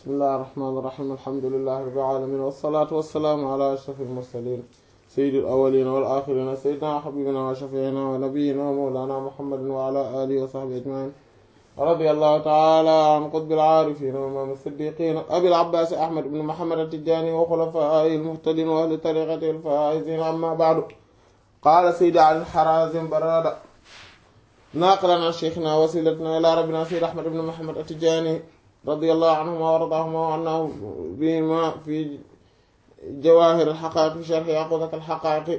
bismillahi irrahmani irrahim alhamdulilahi rabbil alamin wassalaatu wassalaamu ala ashrafil mursalin sayyidil awwalina wal axirina sayyidina wa habibina wa shafiina wa nabiyina wa mawlana muhammadin wa ala alihi wa sahbihi ajmain radiyallahu taala an qutbil aarifin wa imaam siddiqin abil abbaas ahmad ibn muhammad at-tijaani wa xulafaa'ihi al-muhtadiin wa ahli tariiqatihi al-faa'iziin amma ba'du qaala sayyidi ali al-harazim barada naaqilan an sheykhina wasilatina ilaa rabbina sayyid ahmad ibn muhammad at-tijaani radiyallahu anhuma wa radaahuma wa anna bihima fi jawaahir al-haqaa'iq fi sharhi yaquutat al-haqaa'iq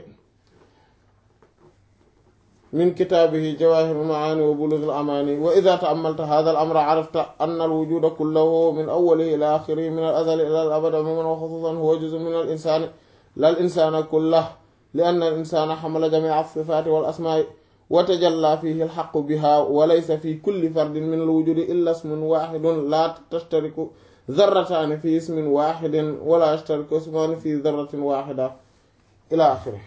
min kitaabihi jawaahir al-macaani wa buluugh al-amaani wa idaa ta'ammalta haadha al-amra carafta anna al-wujuuda kullahu min awwalihi ilaa aaxirihi min al-azali ilaa al-abad umuuman wa xusuusan huwa juz'un min al-insaani laa al-insaana kullahu li-anna al-insaana xamala jamiica as-sifaati wal-asmaa'i wa tajallaa fiihi al-haqqu bihaa wa laysa fii kulli fardin min al-wujuudi illaa ismun waahidun laa tashtariku zarrataani fii ismin waahidin wa laa yashtariku ismaani fii zarratin waahida ilaa aaxirihi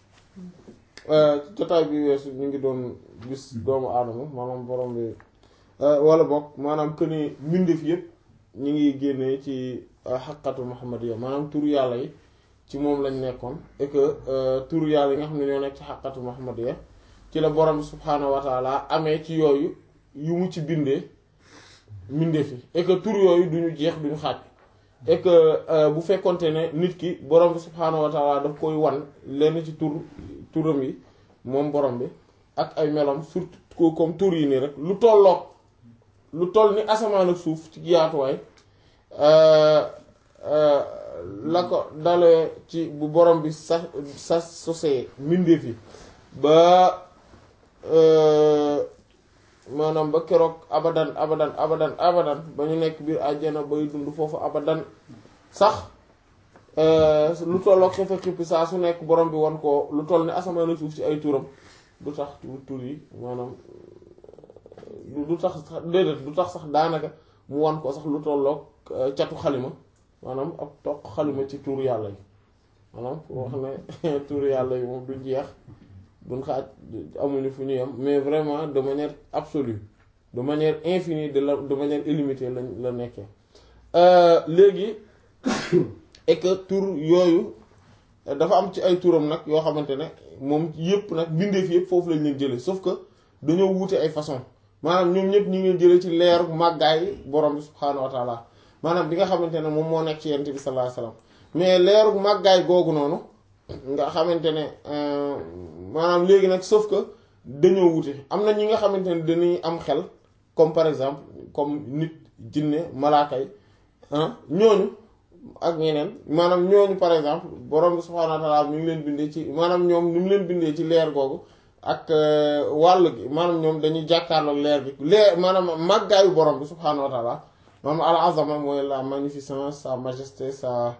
jotaay bi weesu ñu ngi doon gis doomu aadama maanaam borom bi wala bokk maanaam que ni mbindeef yëpp ñu ngi génnee ci xaqatu muhammadiya maanaam turu yàlla yi ci moom lañ nekkoon et que turu yàlla yi nga xam ne ñoo nekk ci xaqatu muhammadiya ci la borom bi subhaanahu wa taala amee ci yooyu yu mu ci bindee mbindeef yi et que tur yooyu duñu jeex duñu xaaj et que bu fekkonte ne nit ki borom bi subhaanahu wa taala daf koy wan lenn ci tur turam yi moom borom bi ak ay melom surtout comme tur yi nii rek lu tolloog lu toll ni asamaan ak suuf ci yaatuwaay la ko dalee ci bu borom bi sa sa sosee mbindeef yi ba maanaam ba keroog abadan abadan abadan abadan ba ñu nekk biir àjjana bay dund foofu abadan sax lu tolloog xefe xippi saa su nekk borom bi wan ko lu toll ni asamaan ak suuf ci ay turam du tax tur yi maanaam du tax déedéet du tax sax daanaka mu wan ko sax lu tolloog catu xalima maanaam ab toq xalima ci tur yàlla yi maanaam pour wax ne tur yàlla yi moom du jeex duñ xaaj amuñu fu ñu yem mais vraiment de manière absolue de manière infinie de la de manière illimitée lañ la nekkee léegi et que tur yooyu dafa am ci ay turam nag yoo xamante ne moom yëpp nag bindeef yëpp foofu lañ leen jëlee sauf que dañoo wuute ay façon maanaam ñoom ñëpp ñu ngi jëlee ci leeru màggaay borom bi subhaanahu wa taala maanaam bi nga xamante ne moom moo nekk ci yent bi sallallahu alayhi wasallam mais leeru màggaay googu noonu nga xamante ne maanaam léegi nag sauf que dañoo wuute am na ñi nga xamante ne dañuy am xel comme par exemple comme nit jinne malaaka yi ñooñu ak ñeneen maanaam ñooñu par exemple borom bi subhaanahu wa ta'ala mi ngi leen bindee ci maanaam ñoom ni mu leen bindee ci leer googu ak wàll gi maanaam ñoom dañuy jàkkaarloog leer gi leer maanaam màggaayu borom bi subhaanahu wa ta'ala maanaam al azama mooy la magnificence sa majesté sa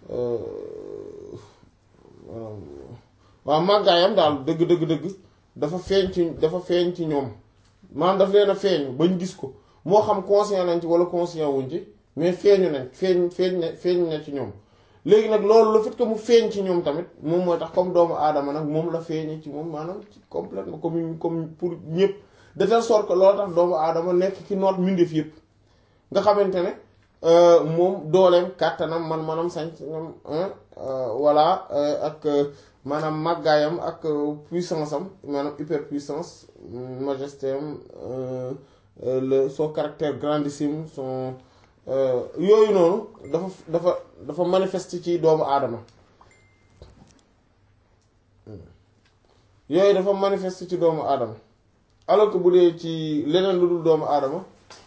waaw màggaayam daal dëgg dëgg dëgg dafa feeñ ci dafa feeñ ci ñoom maanaam daf leen a feeñ bañ gis ko moo xam conscient nañ ci wala conscient wuñ ci mais feeñu nañ feeñ feeñ na feeñ na ci ñoom léegi nag loolu le fait que mu feeñ ci ñoom tamit moom mooy tax comme doomu aadama nag moom la feeñee ci moom maanaam ci complètement comme comme pour ñëpp de telle sorte que loolu tax doomu aadama nekk ci noot mbindeef yëpp nga xamante ne moom dooleem kàttanam man manam sañ-sañam voilà ak maanaam màggaayam ak puissance am maanaam hyperpuissance majesté am le son caractère grandissime son yooyu noonu dafa dafa dafa manifeste ci doomu aadama yooyu dafa manifeste ci doomu aadama alors que bu dee ci leneen lu dul doomu aadama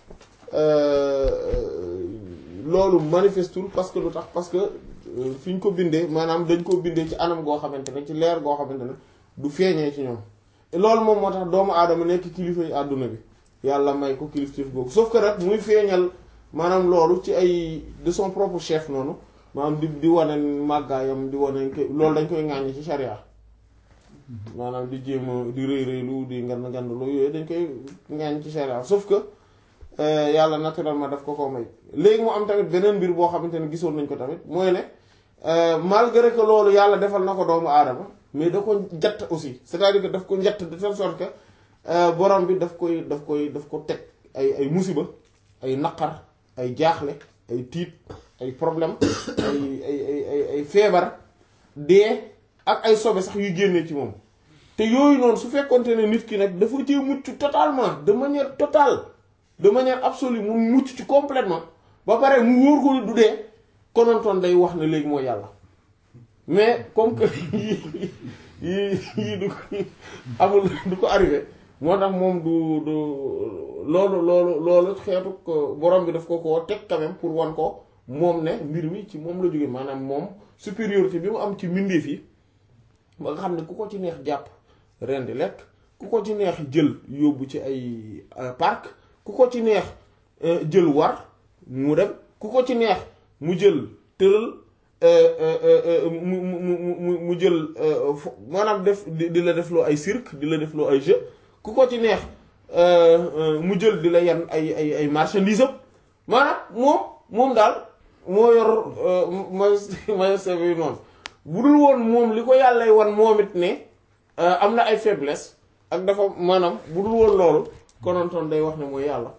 loolu manifestul parce que lu tax parce que fi ñu ko bindee maanaam dañ ko bindee ci anam goo xamante ne ci leer goo xamante ne du feeñee ci ñoom loolu moom moo tax doomu aadama nekk kilifa yi àdduna bi yàlla may ko kilifteef boobu sauf que rek muy feeñal maanaam loolu ci ay de son propre chef noonu maanaam di di wane màggaayam di wane loolu dañ koy ŋàññi ci sharia maanaam di jéem a di rëy rëylu di ngand ngandlu yooyu dañ koy ŋàññi ci sharia sauf que yàlla naturellement daf ko ko may léegi mu am tamit beneen mbir boo xamante ne gisoon nañ ko tamit mooy ne malgré que loolu yàlla defal na ko doomu aadama mais da ko njatt aussi c'est-à-dire que daf ko njatt de telle sorte que borom bi daf koy daf koy daf ko teg ay ay musiba ay naqar ay jaaxle ay tiit ay problème ay ay ay ay ay feebar dee ak ay sobe sax yu génnee ci moom te yooyu noonu su fekkonte ne nit ki nag dafa ci mucc totalement de manière totale de manière absolue mu mucc ci complètement ba pare mu wóor ko du dee konontoon day wax ne léegi mooy yàlla mais comme que yii yii yii du ko amul du ko arrivé moo tax moom du du loolu loolu loolu xeetu ko borom bi daf ko koo teg quand même pour wan ko moom ne mbir mi ci moom la jóge maanaam moom supériorité bi mu am ci mbindeef yi ba nga xam ne ku ko ci neex jàpp ren di lekk ku ko ci neex jël yóbbu ci ay parc ku ko ci neex jël war mu dem ku ko ci neex mu jël tëral mu mu mu mu jël maanaam def di la defloo ay cirque di la defloo ay jeu ku ko ci neex mu jël di la yan ay ay ay marchandise am maanaam moom moom daal moo yor may may sebi noonu bu dul woon moom li ko yàllay wan moom it ne am na ay faiblesse ak dafa maanaam bu dul woon loolu konontoon day wax ne mooy yàlla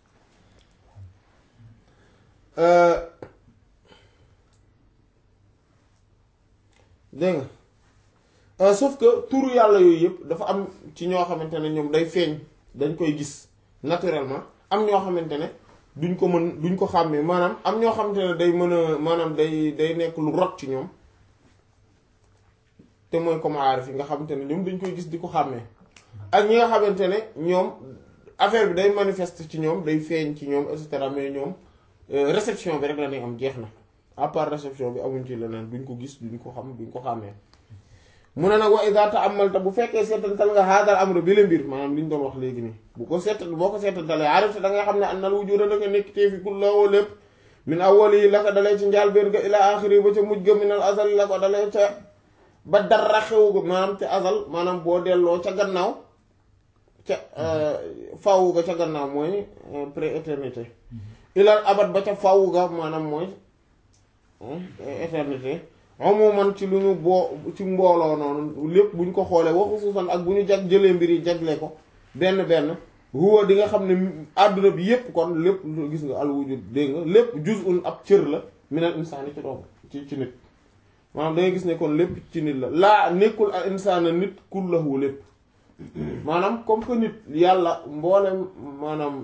dégg nga sauf que turu yàlla yooyu yëpp dafa am ci ñoo xamante ne ñoom day feeñ dañ koy gis naturellement am ñoo xamante ne duñ ko mën duñ ko xàmmee maanaam am ñoo xamante ne day mën a maanaam day day nekk lu rot ci ñoom te mooy comme aarif yi nga xamante ne ñoom dañ koy gis di ko xàmmee ak ñi nga xamante ne ñoom affaire bi day manifeste ci ñoom day feeñ ci ñoom et cetera mais ñoom réception bi rek la ñuy am jeex na à part réception bi amuñ ci leneen duñ ko gis duñ ko xam duñ ko xàmmee mu ne nag wa iza ta'ammalta bu fekkee seetantal nga haadal amru bi la mbir maanaam li ñu doon wax léegi nii bu ko seetal boo ko seetantalee arifta da nga xam ne annal wujuda da nga nekk tee fi kulloo lépp min awwali la ko dalee ci njaal benn ga ila axiri ba ca mujj ga minal azal la ko dalee ca ba dara xewu ga maanaam te azal maanaam boo delloo ca gannaaw ca fawu ga ca gannaaw mooy pré-éternité ilal abad ba ca fawu ga maanaam mooy éternité umuman ci lu ñu boo ci mbooloo noonu lépp bu ñu ko xoolee waxu suusan ak bu ñu jag jëlee mbir yi jagle ko benn benn huwa di nga xam ne àdduna bi yépp kon lépp gis nga al wujud dégg nga lépp juz'un ab cër la minal insaani ci doomu ci ci nit maanaam da ngay gis ne kon lépp ci nit la laa nekkul al insaana nit kullahu lépp maanaam comme que nit yàlla mboolem maanaam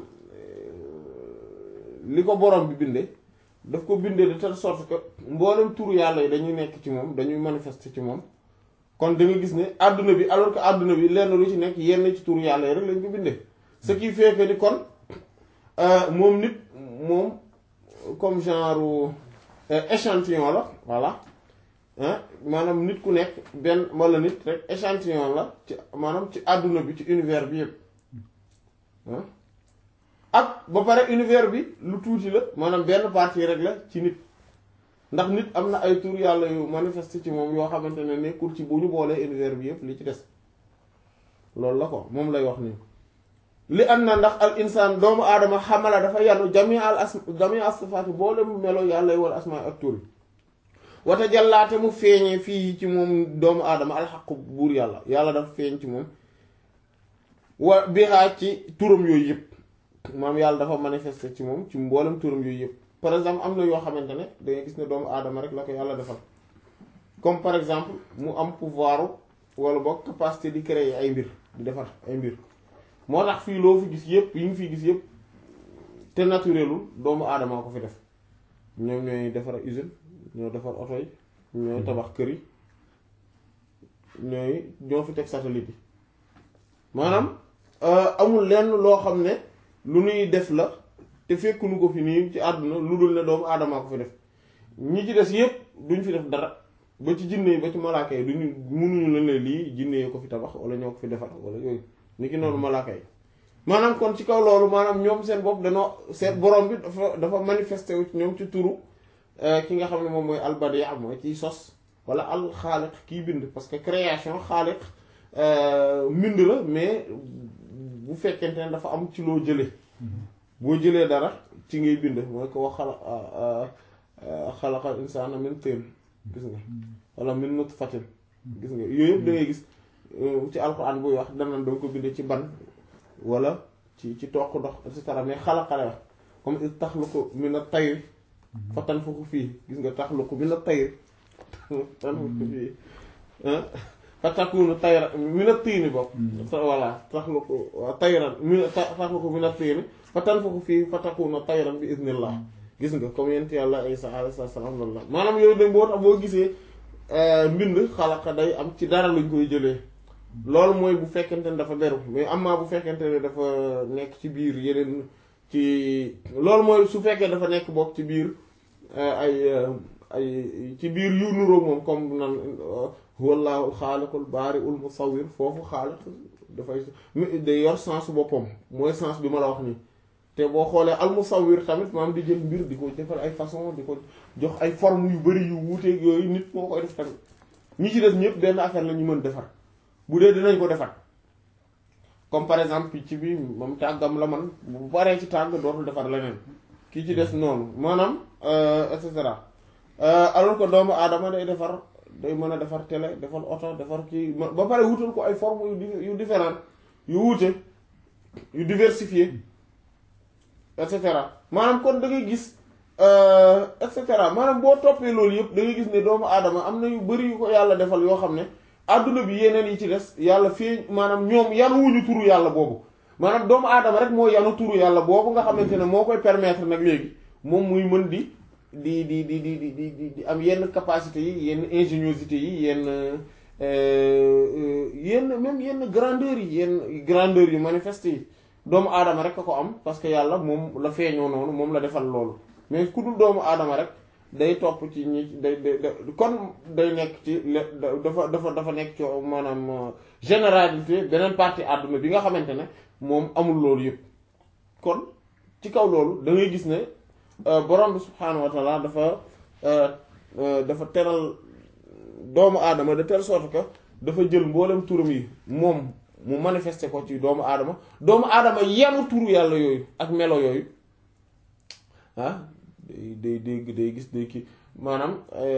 li ko borom bi binde daf ko bindee de telle sorte que mboolem turu yàlla yi dañuy nekk ci moom dañuy manifester ci moom kon da nga gis ne àdduna bi alors que àdduna bi lenn lu ci nekk yenn ci turu yàlla yi rek lañ ko bindee ce qui fait que ni kon moom nit moom comme genre échantillon la voilà maanaam nit ku nekk benn wala nit rek échantillon la ci maanaam ci àdduna bi ci univers bi yëpp ak ba pare univers bi lu tuuti la maanaam benn partie rek la ci nit ndax nit am na ay tur yàlla yu manifesté ci moom yoo xamante ne nekkul ci bu ñu boolee univers bi yëpp li ci des loolu la ko moom lay wax nii li am na ndax al insaan doomu aadama xamala dafa yanu jami al as jami al sifaati boole mu melo yàlla yi wala asmaa ak tur yi wata jàllaate mu feeñee fii ci moom doomu aadama alxaqu buur yàlla yàlla dafa feeñ ci moom wa bihaa ci turam yooyu yëpp maam yàlla dafa manifester ci moom ci mboolem turam yooyu yëpp par exemple am na yoo xamante ne dangay gis ne doomu aadama rek la ko yàlla defal comme par exemple mu am pouvoir wala boog capacité di créer ay mbir di defar ay mbir moo tax fii loo fi gis yëpp yi ngi fi gis yëpp te naturelul doomu aadama ko fi def ñoom ñooy defar usine ñoo defar oto yi ñooy tabax kër yi ñooy ñoo fi teg satellite yi maanaam amul lenn loo xam ne lu nuy def la te fekkunu ko fi nii ci àdduna lu dul ne doomu aadamaa ko fi def ñi ci des yépp duñ fi def dara ba ci jinne yi ba ci malaaka yi duñu mënuñu leen ne lii jinne yi ko fi tabax wala ñoo ko fi defar wala yooyu ni ki noonu malaaka yi maanaam kon ci kaw loolu maanaam ñoom seen bopp danoo seen borom bi dafa dafa manifesté wu ci ñoom ci turu ki nga xam ne moom mooy albadiya mooy kiy sos wala al xaaliq kiy bind parce que création xaaliq mbind la mais bu fekkente ne dafa am ci loo jële boo jëlee dara ci ngay bind mooy ko wax xala xalaqal insaana min tiin gis nga wala min nutfatin gis nga yooyu yëpp da ngay gis ci alxuraan buy wax danan danga ko bindee ci ban wala ci ci toq ndox et cetera mais xalaqale wax comme is taxluqu min at-tayr fa tanfuxu fii gis nga taxluqu mina tayr tanfuxu fii fa takunu tayra mina tiini bopp voilà taxluqu tayran mi taxluqu mina tiini fa tanfuxu fii fa takunu tayran bi iznillah gis nga comme yent yàlla Isa alayhi salaam loolu la maanaam yooyu dañ boo tax boo gisee mbind xalaqa day am ci dara luñ koy jëlee loolu mooy bu fekkente ne dafa beru mais amaa bu fekkente ne dafa nekk ci biir yeneen ci loolu mooy su fekkee dafa nekk bokk ci biir ay ay ci biir yu nuróo moom comme nan huwallahu xaaliqul baari'ul musawwir foofu xaaliq dafay day yor sens boppam mooy sens bi ma la wax nii te boo xoolee al musawwir tamit maam di jël mbir di ko defal ay façon di ko jox ay forme yu bari yu wuuteeg yooyu nit moo koy def tamit ñi ci des ñëpp benn affaire la ñu mën defar bu dee dinañ ko defar comme par exemple picc bi moom tàggam la man bu paree ci tàgg dootul defar leneen kii ci des noonu maanaam et cetera alors que doomu aadama day defar day mën a defar télé defar oto defar kii ba pare wutal ko ay forme yu yu différent yu wuute yu diversifié et cetera maanaam kon da ngay gis et cetera maanaam boo toppee loolu yëpp da ngay gis ne doomu aadama am na yu bari yu ko yàlla defal yoo xam ne adduna bi yeneen yi ci des yàlla fii maanaam ñoom yanuwuñu turu yàlla boobu maanaam doomu aadama rek moo yanu turu yàlla boobu nga xamante ne moo koy permettre nag léegi moom muy mën di di di di di di di di am yenn capacité yi yenn ingéniosité yi yenn yenn même yenn grandeur yi yenn grandeur yu manifeste yi doomu aadama rek a ko am parce que yàlla moom la feeñoo noonu moom la defal loolu mais ku dul doomu aadama rek day topp ci ñi day day kon day nekk ci dafa dafa dafa nekk ci maanaam généralité beneen partie àdduna bi nga xamante ne moom amul loolu yëpp kon ci kaw loolu da ngay gis ne borom bi subhaanahu wa taala dafa dafa teral doomu aadama de telle sorte que dafa jël mboolem turam yi moom mu manifester ko ci doomu aadama doomu aadama yanu turu yàlla yooyu ak melo yooyu ah day day day gis day kii maanaam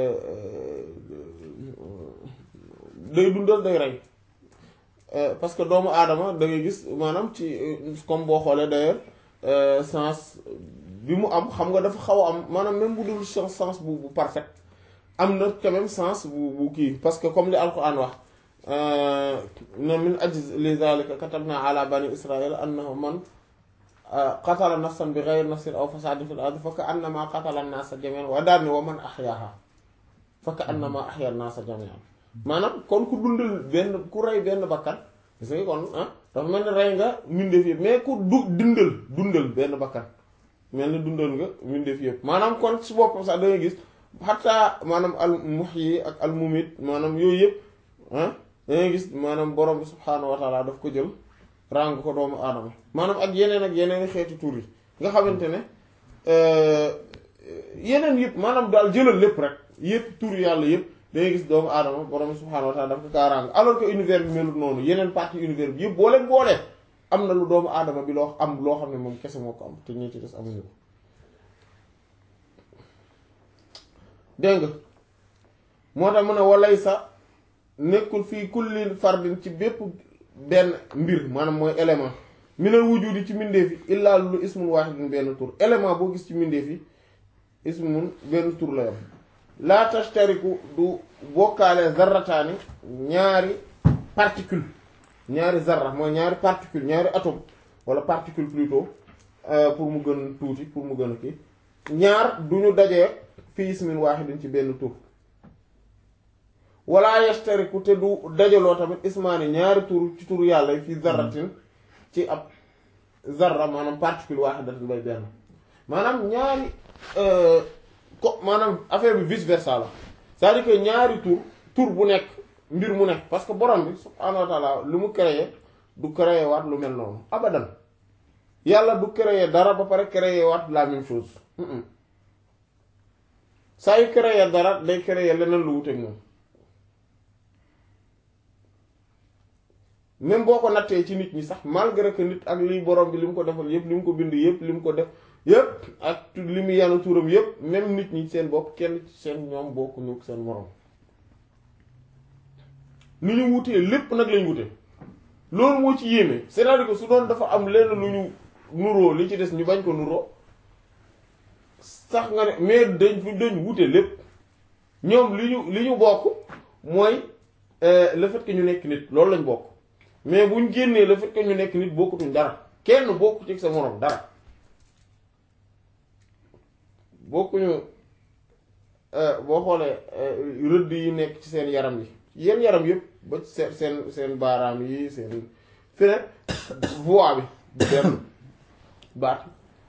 day dundal day rey parce que doomu aadama da ngay gis maanaam ci comme boo xoolee d'ailleurs sens bi mu am xam nga dafa xaw a am maanaam même bu dul sens bu bu parfait am na quand même sens bu bu kii parce que comme li alquran wax na min ajz li zalika katabna ala bani israil annahu man qatala nafsan bi ghayri nafsin aw fasadin fil ardi fa ka annama qatala an-nasa jami'an wa daal ni wa man ahyaha fa ka annama ahya an-nasa jami'an maanaam kon ku dundal benn ku rey benn bakkan gis nga kon ah dafa mel ni rey nga mbindeef yëpp mais ku du dundal dundal benn bakkan mel ni dundal nga mbindeef yëpp maanaam kon si boppam sax da ngay gis xataa maanaam al muhyi ak al mumit maanaam yooyu yëpp ah da ngay gis maanaam borom bi subhaanahu wa taala daf ko jël ràng ko doomu aadama maanaam ak yeneen ak yeneen xeeti tur yi nga xamante ne yeneen yëpp maanaam daal jëlal lépp rek yëpp tur yàlla yëpp da ngay gis doomu aadama borom bi subhaanahu wa taala daf ko kaa ràng alors que univers bi melut noonu yeneen partie univers bi yëpp boo leen boolee am na lu doomu aadama bi loo am loo xam ne moom kese moo ko am te ñi ci des amuñu ko dégg nga moo tax mu ne walay sa nekkul fii kulli fardin ci bépp benn mbir maanaam mooy élément minal wujudi ci mbindeef yi illaa lu ismun waahidun benn tur élément boo gis ci mbindeef yi ismun benn tur la yam laa tashtariku du bokkaale zarrataani ñaari particule ñaari zarra mooy ñaari particule ñaari atome wala particule plutôt pour mu gën tuuti pour mu gën a kii ñaar du ñu dajee fii ismin waahidin ci benn tur wala yashtariku te du dajaloo tamit ismaani ñaari tur ci tur yàlla yi fii zarratin ci ab zarra maanaam particule waahidatin bay benn maanaam ñaari ko maanaam affaire bi vice versa la c'est-à-dire que ñaari tur tur bu nekk mbir mu nekk parce que borom bi subhaanahu wa taala lu mu créé du créé waat lu mel noonu abadan yàlla du créé dara ba pare créé waat la même chose saa yu créé dara day créé leneen lu wuteeg moom même boo ko nattee ci nit ñi sax malgré que nit ak liy borom bi li mu ko defal yépp li mu ko bind yépp li mu ko def yépp ak li mu yanu turam yépp même nit ñi seen bopp kenn ci seen ñoom bokkuñu seen morom ni ñu wutee lépp nag lañ wute loolu moo ci yéeme c'est-à-dire que su doon dafa am lenn lu ñu nuroo li ci des ñu bañ ko nuroo sax nga ne mais dañ fu dañ wute lépp ñoom li ñu li ñu bokk mooy le fait que ñu nekk nit loolu lañ bokk mais buñ génnee le fait que ñu nekk nit bokkutuñ dara kenn bokku ci sa moroom dara bokkuñu boo xoolee rëdd yi nekk ci seen yaram yi yenn yaram yëpp ba seen seen seen baaraam yi seen feneen voix bi bu benn baat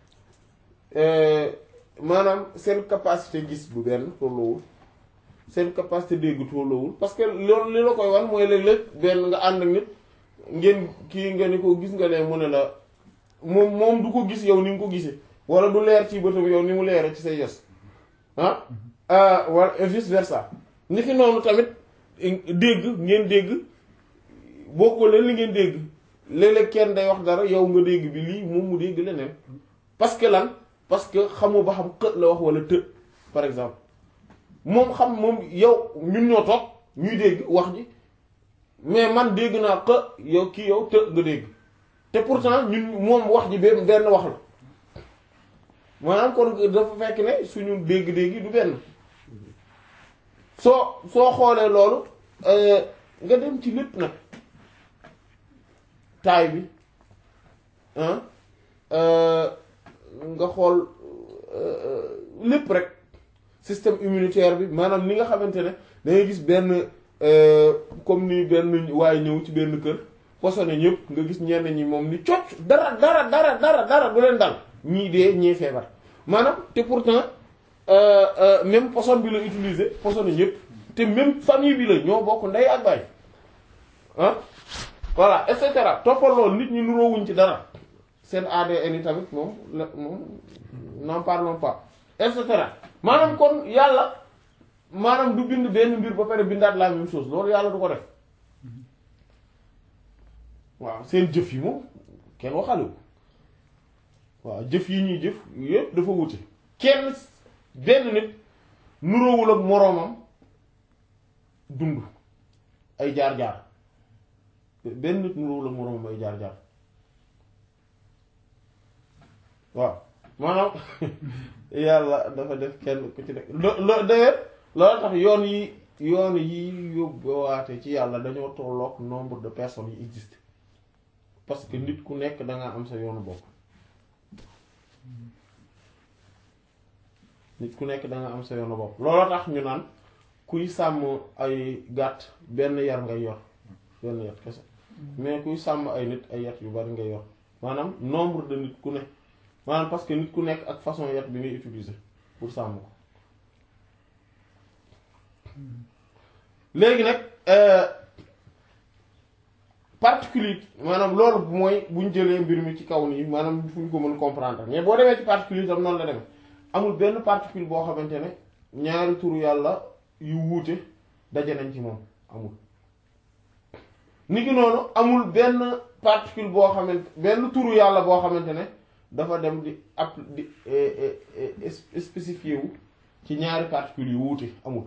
maanaam seen capacité gis bu benn tolloowul seen capacité dégg tolloowul parce que loolu li la koy wan mooy léeg-léeg benn nga ànd ak nit ngeen kii nga ni ko gis nga leen mu ne la moom moom du ko gis yow ni nga ko gisee wala du leer ci bëtam yow ni mu leere ci say yos ah wala vice versa ni ki noonu tamit dégg ngeen dégg bokkoo leen li ngeen dégg léeg-léeg kenn day wax dara yow nga dégg bi lii moom mu dégg leneen parce que lan parce que xamoo ba xam xët la wax wala të par exemple moom xam moom yow ñun ñoo toog ñuy dégg wax ji mais man dégg naa xë yow kii yow të nga dégg te pourtant ñun moom wax ji benn benn wax la maanaam kon dafa fekk ne suñu dégg-dégg yi du benn soo soo xoolee loolu nga dem ci lépp nag taay bi nga xool lépp rek système immunitaire bi maanaam ni nga xamante ne da ngay gis benn comme ni benn waaye ñëw ci benn kër posone ñëpp nga gis ñenn ñi moom ni cocc dara dara dara dara dara du leen dal ñii dee ñii feebar maanaam te pourtant même poson bi la utiliser posone ñëpp te même famille bi la ñoo bokk ndey ak baay ah voilà et cetera toppal loolu nit ñi nuroowuñ ci dara seen ADN yi tamit moom la moom n'en parlons pas et cetera maanaam kon yàlla maanaam du bind benn mbir ba pare bindaat la même chose loolu yàlla du ko def waaw seen jëf yi moom kenn waxalewu waaw jëf yi ñuy jëf yépp dafa wute kenn benn nit nuroowul ak moroomam dund ay jaar-jaar benn nit nuroowul ak moroomam ay jaar-jaar waaw maanaam yàlla dafa def kenn ku ci nekk lo d'ailleurs loolu tax yoon yi yoon yi yóbbuwaate ci yàlla dañoo tolloog nombre de personnes yi existe parce que nit ku nekk danga am sa yoonu bopp nit ku nekk danga am sa yoonu bopp looloo tax ñu naan kuy sàmm ay gàtt benn yar ngay yor benn yat kese mais kuy sàmm ay nit ay yat yu bari ngay yor maanaam nombre de nit ku ne maanaam parce que nit ku nekk ak façon yat bi ngay utiliser pour sàmm ko léegi nag particulier maanaam loolu mooy bu ñu jëlee mbir mi ci kaw nii maanaam fu ñu ko mën comprendre mais boo demee ci particulier tam noonu la demee amul benn particule boo xamante ne ñaari turu yàlla yu wuute daje nañ ci moom amul. ni ki noonu amul benn particule boo xamante benn turu yàlla boo xamante ne dafa dem di app di spécifié wu ci ñaari particules yu wuute amul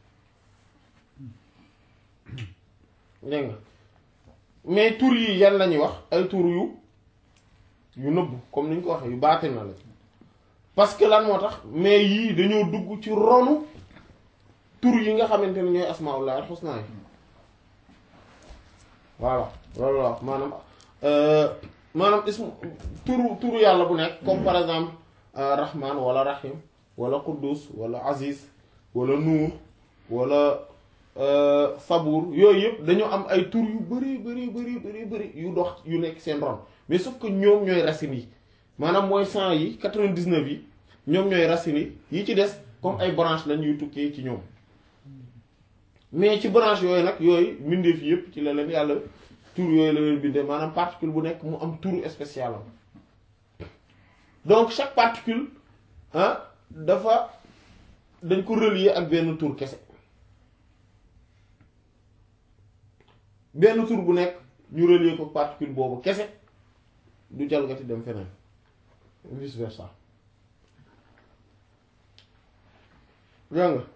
dégg nga mais tur yi yan lañuy wax ay tur yu yu nëbbu comme ni ñu ko waxee yu baatin na la parce que lan moo tax mais yii dañoo dugg ci ronu tur yi nga xamante ne ñooy asmaullah al husna yi voilà loolu la wax maanaam maanaam ismu turu turu yàlla bu nekk comme par exemple rahman wala rahim wala quddus wala aziz wala nuur wala sabuur yooyu yëpp dañoo am ay tur yu bari bari bari bari bari yu dox yu nekk seen ron mais sauf que ñoom ñooy racines yi maanaam mooy cent yi quatre-vingt-dix-neuf yi ñoom ñooy racines yi yi ci des comme ay branches lañ yuy tukkee ci ñoom mais ci branche yooyu nag yooyu mbindeef yëpp ci la leen yàlla tur yooyu la leen bindee maanaam particule bu nekk mu am tur spécial am donc chaque particule ah dafa dañ ko relier ak benn tur kese benn tur bu nekk ñu relier ko particule boobu kese du jalgati dem feneen vice versa dégg nga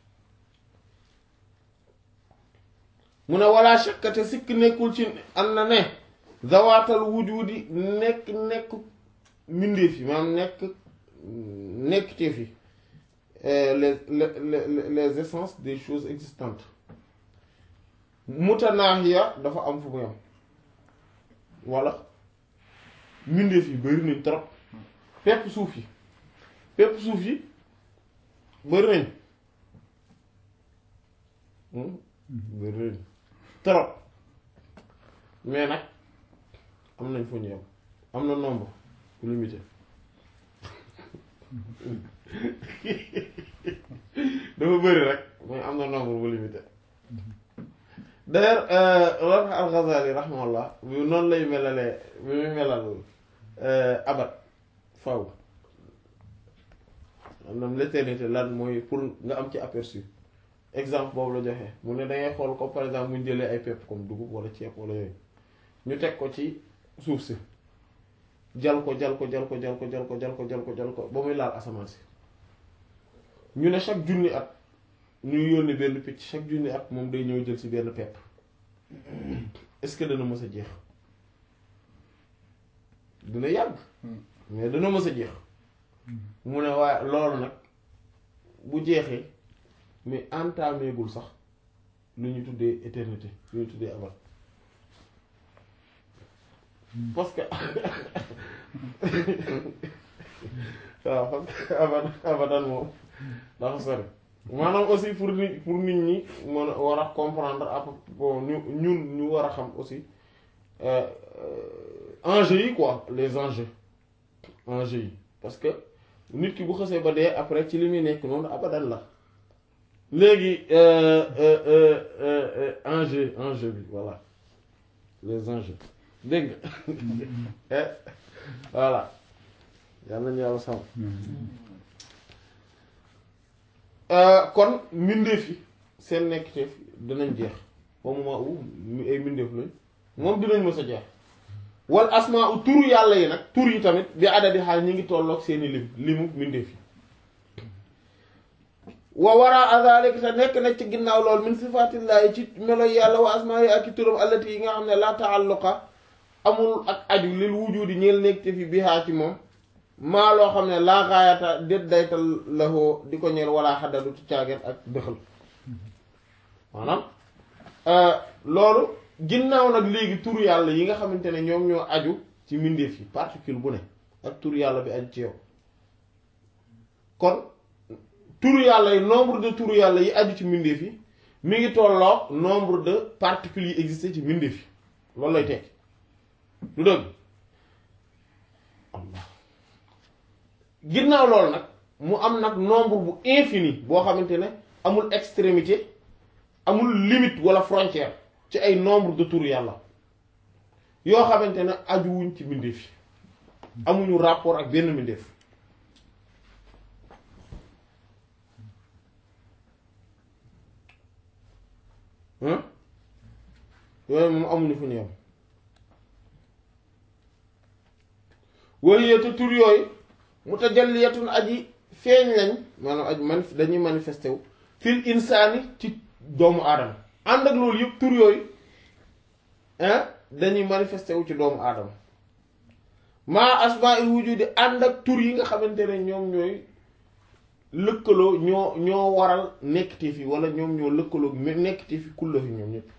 mu ne walla shakkate sikk nekkul ci am na ne zawaatal wujudi nekk nekk mbindeef yi maanaam nekk nekkiteef yi les les les les essences des choses existantes mutanaahiya dafa am fu muy am walla mbindeef yi bari nañ trop pepp suuf yi pepp suuf yi bari nañ bari nañ trop mais nag am nañ fu ñu yem am na nombre limité dafa bëri rek mais am na nombre bu limité d'ailleurs Rabi al-Ghazali rahimahullah bi noonu lay melalee bi muy melal abat faw maanaam l'éternité lan mooy pour nga am ci aperçu exemple boobu la joxe mu ne dangay xool comme par exemple bu ñu jëlee ay pepp comme dugub wala ceeb wala yooyu ñu teg ko ci suuf si jal ko jal ko jal ko jal ko jal ko jal ko jal ko jal ko ba muy laal asamaan si ñu ne chaque junni at ñuy yónni benn picc chaque junni at moom day ñëw jël ci benn pepp est-ce que dana mës a jeex dina yàgg mais dana mës a jeex mu ne waaye loolu nag bu jeexee mais entaméegul sax lu ñu tuddee éternité lu ñu tuddee abat parce que waaw parce que abadan abadan moom dafa sori maanaam aussi pour nit pour nit ñi mën a war a comprendre à peu bon ñu ñun ñu war a xam aussi enjeux yi quoi les enjeux enjeux yi parce que nit ki bu xasee ba dee après ci li muy nekk noonu abadan la léegi enjeu enjeu bi voilà les enjeux dégg nga voilà yal nañu yàlla sàmm kon mbindeef yi seen nekkiteef dinañ jeex au moment où ay mbindeef lañ moom dinañ mës a jeex wal asmaa u turu yàlla yi nag tur yi tamit bi adadi xaal ñi ngi tolloog seeni lim limu mbindeef yi wa wara zalik te nekk na ci ginnaaw lool min sifaatillaahi ci melo yàlla wa asmaa yi ak i turam allati yi nga xam ne la taalluqa amul ak aju lil wujudi ñeel nekk te fi bihaa ci moom maa loo xam ne laa gaayata déet daytal lahoo di ko ñeel wala xaddadu ci caaget ak dëxal maanaam loolu ginnaaw nag léegi tur yàlla yi nga xamante ne ñoom ñoo aju ci mbindeef yi particule bu ne ak tur yàlla bi aju ci yow kon tur yàlla yi nombre de tur yàlla yi aju ci mbindeef yi mi ngi tolloo nombre de particules yi existé ci mbindeef yi loolu lay tekki lu dëgg Allah ginnaaw loolu nag mu am nag nombre bu infini boo xamante ne amul extrémité amul limite wala frontière ci ay nombre de tur yàlla yoo xamante ne ajuwuñ ci mbindeef yi amuñu rapport ak benn mbindeef yooyu moom amuñu fu ñu yem wayyeete tur yooyu mutajalliyatun aji feeñ lañ maanaam aji man dañuy manifesté wu fil insaani ci doomu aadama ànd ak loolu yëpp tur yooyu dañuy manifesté wu ci doomu aadama maa asmaa'il wujudi ànd ak tur yi nga xamante ne ñoom ñooy lëkkaloo ñoo ñoo waral nekkite fi wala ñoom ñoo lëkkaloo nekkite fi kulla fi ñoom ñëpp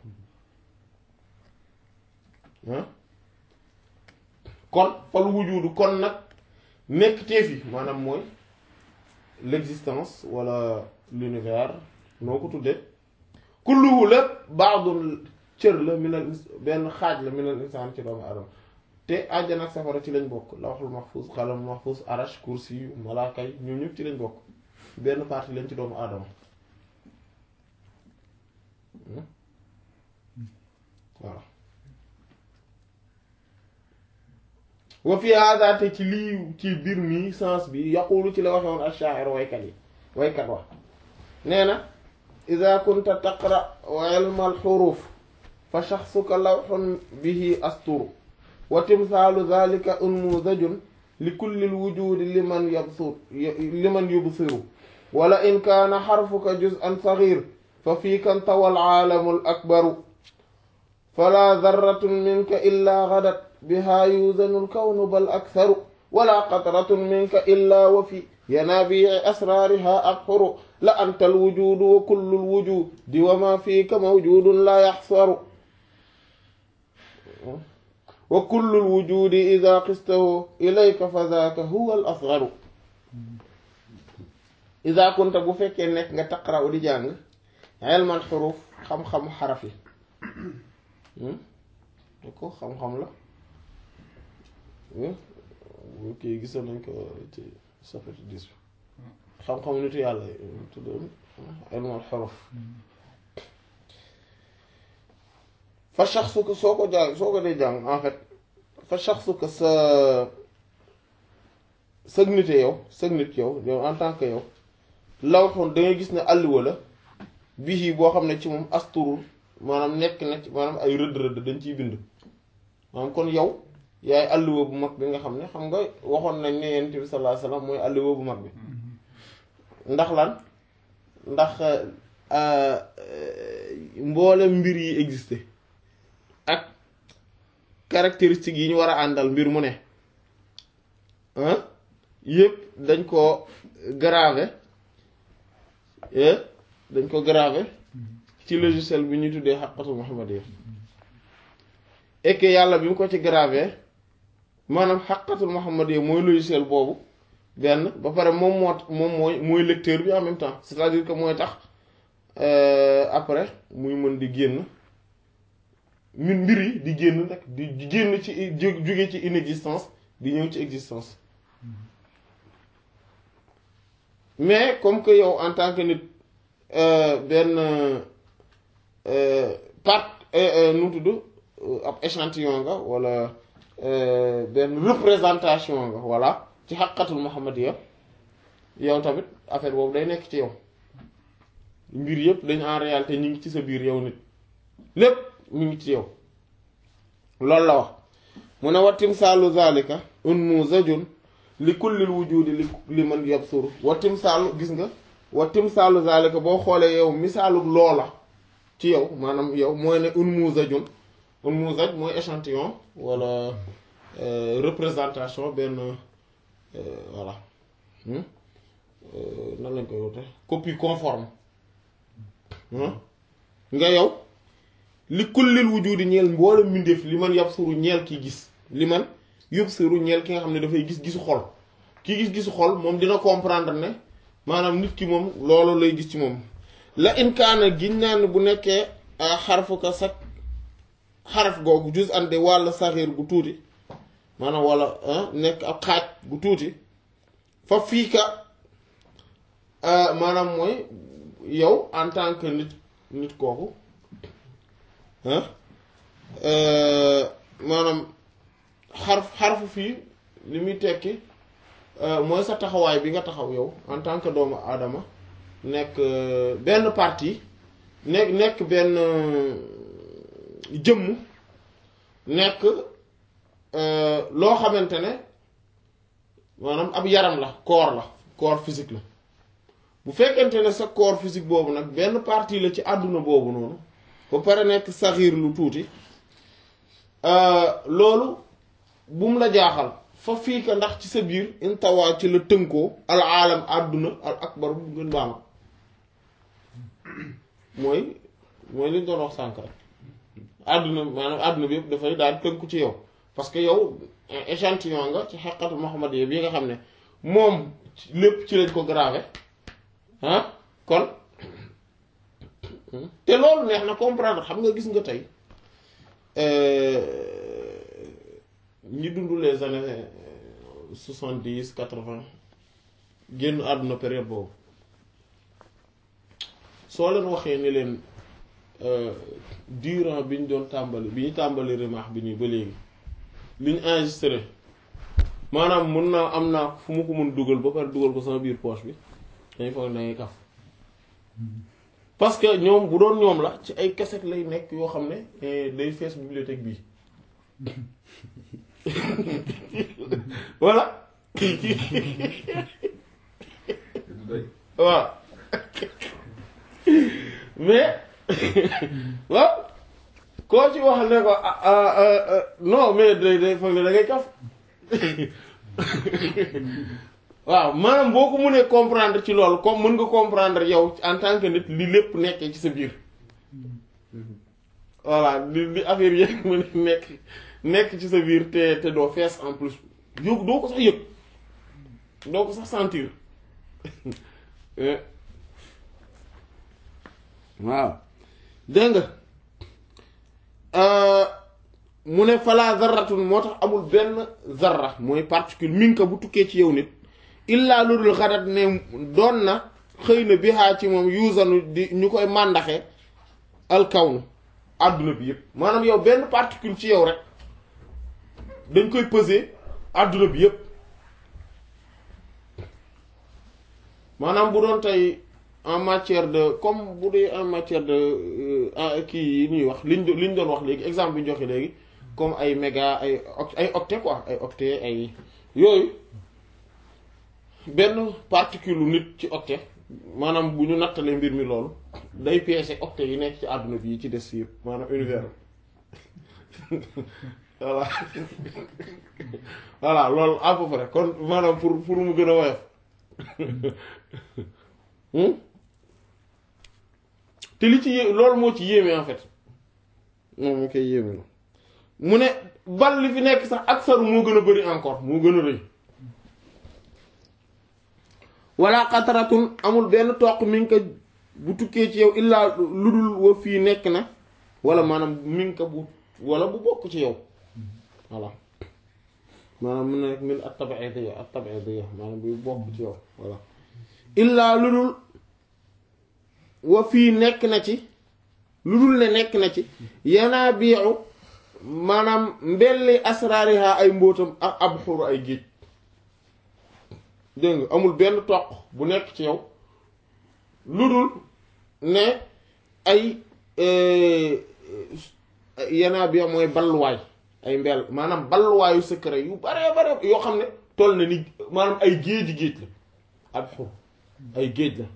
kon fal wujudu kon nag nekkite fi maanaam mooy l'existence wala l'univers noo ko tuddee kulluhu lépp baadul cër la minal benn xaaj la minal insaan ci doomu adama te àjjana ak safara ci lañ bokk lawhul mahfuz qalam mahfuz arash kursi yu malaaka yi ñoom ñëpp ci lañ bokk benn partie lañ ci doomu aadama voilà wa fi hada te ci lii ci biir mi sens bi yaqulu ci la waxe woon ash-sha'ir waykat yi waykat wax nee na ida kunta taqra ilma al-huruf fa shakhsuka lawhun bihi asturu wa timthaalu dhalika unmudajun li kulli al-wujudi liman yabsur liman yubsiru wala in kaana harfuka juz'an saghir fa fiika intawa al-aalamu al-akbaru fala dharratun minka illa ghadat biha yuzanu al-kawnu bal aktharu wala qatratun minka illa wa fi yanaabii asraariha abxuru la anta alwujudu wa kullu alwujudi wa ma fiika mawjudun la yaxsaru wa kullu alwujudi ida qistahu ilayka fa daaka huwa al asgaru ida kunta bu fekkee nekk nga taqra'u di jàng ilmal xuruf xam-xamu xaraf yi da ko xam-xam la kii gisoon nañ ko ci chapitre dix bi xam-xamu nitu yàlla tuddoon ilmal xuruf fa shaxsu ko soo ko jàng soo ko dee jàng en fait fa shaxsu ko sa sëg nite yow sëg nit yow yow en tant que yow lawxoon da ngay gis ne àlluwa la bii boo xam ne ci moom asturul maanaam nekk na ci maanaam ay rëdd rëdd dañ ciy bind maanaam kon yow yaay àlluwa bu mag bi nga xam ne xam nga waxoon nañ ne yonent bi sallallahu alayhi wasallam mooy àlluwa bu mag bi ndax lan ndax mboolem mbir yi existé ak caractéristiques yi ñu war a àndal mbir mu ne yépp dañ ko gravé dañ ko gravé ci logiciel bi ñuy tuddee xaqatul muhammadiyya et que yàlla bi mu ko ci gravé maanaam xaqatul muhammadiyya mooy logiciel boobu benn ba pare moom moo moom mooy mooy lecteur bi en même temps c'est-à-dire que mooy tax après muy mën di génn min mbir yi di génn nag di génn ci jóge ci inexistence di ñëw ci existence mais comme que yow en tant que nit benn part nu tudd ab échantillon nga wala benn représentation nga voilà ci xaqatul muhammadiyya yow tamit affaire boobu day nekk ci yow mbir yëpp dañ en réalité ñu ngi ci sa biir yow nit lépp mu ngi ci yow loolu la wax mu ne wa timsaalu zalika unmuzajun li kullil wujudi li li man yabsuru wa timsaalu gis nga wa timsaalu zalika boo xoolee yow misaalu loola ci yow maanaam yow mooy ne unmuzajun unmuzaj mooy échantillon wala représentation benn voilà nan lañ koy wute copie conforme nga yow li kullil wujudi ñeel mboolem mbindeef li man yabsuru ñeel ki gis li man yubsiru ñeel ki nga xam ne dafay gis gisu xol ki gis gisu xol moom dina comprendre ne maanaam nit ki moom loolu lay gis ci moom la inkaana giñ naan bu nekkee xarfu ka sax xaraf googu juz ande wàll saxiir gu tuuti maanaam wala nekk ab xaaj gu tuuti fa fii ka maanaam mooy yow en tant que nit nit kooku maanaam xarf xarfu fii li muy tekki mooy sa taxawaay bi nga taxaw yow en tant que doomu aadama nekk benn partie nekk nekk benn jëmm nekk loo xamante ne maanaam ab yaram la corps la corps physique la bu fekkente ne sa corps physique boobu nag benn partie la ci àdduna boobu noonu ba pare nekk saxiir lu tuuti loolu bu mu la jaaxal fa fii ka ndax ci sa biir intawaa ci la tënkoo al aalam àdduna al akbar bu gën baama mooy mooy li ñu doon wax sànk rek àdduna maanaam àdduna bi yëpp dafay daal tënku ci yow parce que yow échantillon nga ci xeqatu Muhammad yi bi nga xam ne moom lépp ci lañ ko gravé ah kon te loolu neex na comprendre xam nga gis nga tey ñi dund les années soixante dix quatre vingt génn àdduna période boobu soo leen waxee ni leen durant bi ñu doon tàmbali bi ñu tàmbali remaax bi nii ba léegi li ñu enregistré maanaam mun naa am naa fu mu ko mun dugal ba pare dugal ko sama biir poche bi dañu foog ne kaf parce que ñoom bu doon ñoom la ci ay cassette lay nekk yoo xam ne day fees bibliothèque bii voilà waaw mais waaw koo ci wax ne ko non mais day day foog ne da ngay kaf waaw maanaam boo ko mënee comprendre ci loolu comme mën nga comprendre yow en tant que nit li lépp nekkee ci sa biir voilà li li affaire yëpp mën a nekk nekk ci sa biir te te doo fees en plus yow doo ko sax yëg doo ko sax sentir waaw dégg nga mu ne fala zarratun moo tax amul benn zarra mooy particule minka bu tukkee ci yow nit illaa lu dul xadat ne doon na xëy na bihaa ci moom yuusanu di ñu koy màndaxe alkawnu àdduna bi yépp maanaam yow benn particule ci yow rek dañ koy peser àdduna bi yépp maanaam bu doon tey en matière de comme bu dee en matière de kii yi ñuy wax liñ li ñu doon wax léegi exemple bi ñu joxe léegi comme ay méga ay ay octet quoi ay octet ay yooyu benn particule nit ci octet maanaam bu ñu nattalee mbir mi loolu day peese octet yi nekk ci àdduna bi yi ci des yëpp maanaam univers voilà voilà loolu à peu près kon maanaam pour pour mu gën a woyof te li ci yé loolu moo ci yéeme en fait moom mu koy yéeme la mu ne bal li fi nekk sax ak saru moo gën a bari encore moo gën a rëy wala xataratun amul benn toq mi ngi ko bu tukkee ci yow illaa lu dul wa fii nekk na wala maanaam mi ngi ko bu wala bu bokk ci yow voilà maanaam mun na nekk min at tabi'idiyya at tabi'idiyya maanaam bu bokk ci yow voilà illaa lu dul wa fii nekk na ci lu dul ne nekk na ci yanaa biixu maanaam mbelli asraariha ay mbóotam ak ab xuru ay géej dégg nga amul benn toq bu nekk ci yow lu dul ne ay yanaa biix mooy balluwaay ay mbell maanaam balluwaayu secret yu bare bare yoo xam ne toll na ni maanaam ay géeji géej la ab xur ay géej la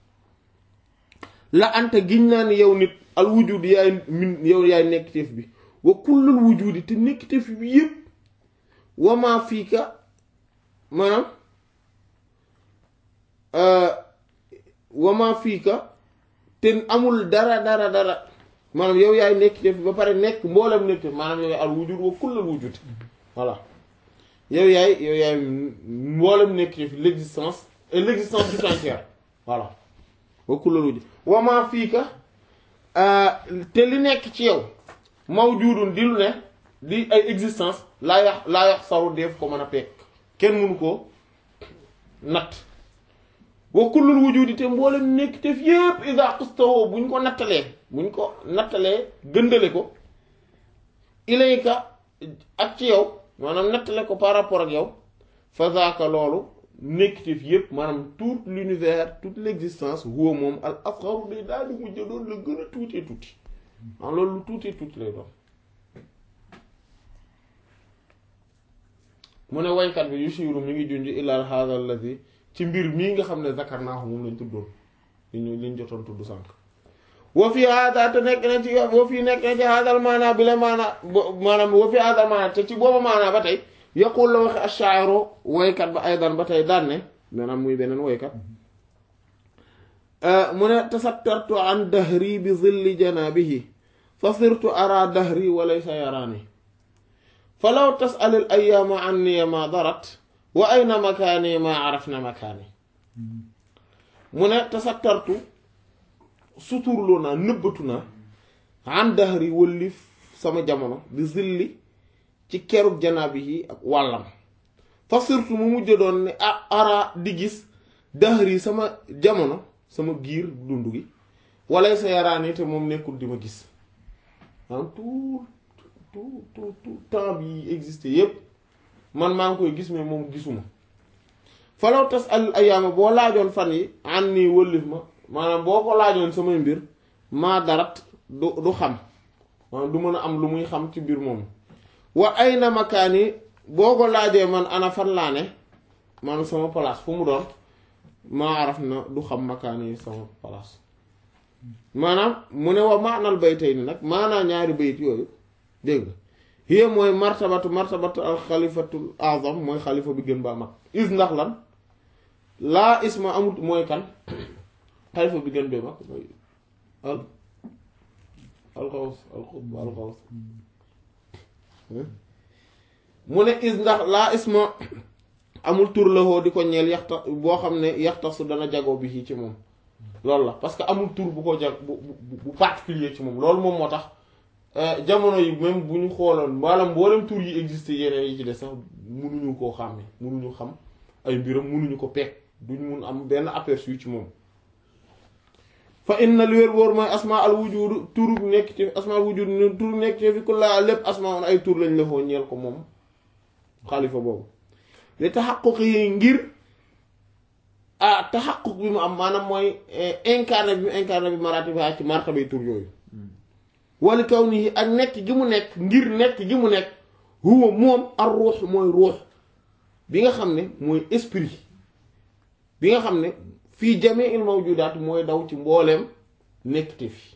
la anta giñ naa ni yow nit al wujud yaay min yow yaay nekkiteef bi wa kullul wujudi te nekkiteef bi yépp wamaa fii ka maanaam wamaa fii ka te amul dara dara dara maanaam yow yaay nekkiteef bi ba pare nekk mboolem nekkiteef maanaam yow yaay al wujud wa kullul wujudi voilà yow yaay yow yaay mboolem nekkiteef l'existence et l'existence tout entière voilà wa kullul wujud wamaa fii ka te li nekk ci yow mawjudun di lu ne di ay existence laa yax laa yax saru def ko mën a peek kenn mënu ko natt wa kullul wujudi te mboolem nekk te fi yépp ida xustawoo buñ ko nattalee buñ ko nattalee gëndale ko ilayka ak ci yow maanaam nattale ko par rapport ak yow fa zaaka loolu nekkitif yépp maanaam tout l'univers toute l'existence huwa moom al asgharu day daal di mujj doon la gën a tuutee tuuti maanaam loolu lu tuutee tuuti lay doon mu ne waykat bi yushiru mi ngi junj ilal hadha alladhi ci mbir mii nga xam ne zakarnaahu moom lañ tuddoon li ñu liñ jotoon tudd sànq wa fi hada te nekk na ci wa fi nekk na ci hadal maana bi la maana maanaam wa fi hadal maana te ci booba maana ba tey yaqul la waxe ashaa'iru woykat ba aydan ba tey daan ne maanaam muy beneen woykat mu ne tasattartu an dahri bi zilli janabihi fa sirtu ara dahri wa laysa yaraani fa law tas'al al ayyaama anni ma darat wa ayna makaani ma arafna makaani mu ne tasattartu suturloo naa nëbbatu naa an dahri wëllif sama jamono bi zilli ci kerug janaabi yi ak wàllam fa surtout mu mujj doon ne ah ara di gis dahri sama jamono sama giir dund gi wala sa yaraani te moom nekkul di ma gis maanaam tout tout tout tout temps bi existé yépp man maa ngi koy gis mais moom gisuma falaw tas al ayaama boo laajoon fan yi an nii wëllif ma maanaam boo ko laajoon samay mbir maa darat du du xam maanaam du mën a am lu muy xam ci mbir moomu wa ay na makaani boo ko laajee man ana fan laa ne maanaam sama place fu mu doon maa araf na du xam makaani sama place maanaam mu ne wa maanal baytay ni nag maanaa ñaari bayit yooyu dégg hiya mooy martabatu martabatu al xalifatul azam mooy xalifa bi gën baa mag is ndax lan laa isma amut mooy kan xalifa bi gën bee mag mooy al alxaws alxutb alxaws mu ne is ndax laa isma amul tur la di ko ñeel yaxta boo xam ne yaxta su dana jagoo bi ci moom loolu la parce que amul tur bu ko jag bu bu bu particulier ci moom loolu moom moo tax jamono yi même bu ñu xooloon maanaam mboolem tur yi existé yeneen yi ci des sax munuñu koo xàmme munuñu xam ay mbiram munuñu ko peeg duñ mun am benn aperçu ci moom fa inna lu wér wóor mooy asma al wujud tur nekk ci asma al wujud tur nekk ci fi ku laa lépp asma on ay tur lañ la foo ñeel ko moom xalifa boobu li taxaquq yi ngir ah taxaquq bi mu am maanaam mooy incarné bi mu incarné bi maratiba ci martabay tur yooyu wala kaw nii ak nekk gi mu nekk ngir nekk gi mu nekk huwa moom ar ruux mooy ruux bi nga xam ne mooy esprit bi nga xam ne fii jamii il mawjudaat mooy daw ci mbooleem nekk te fi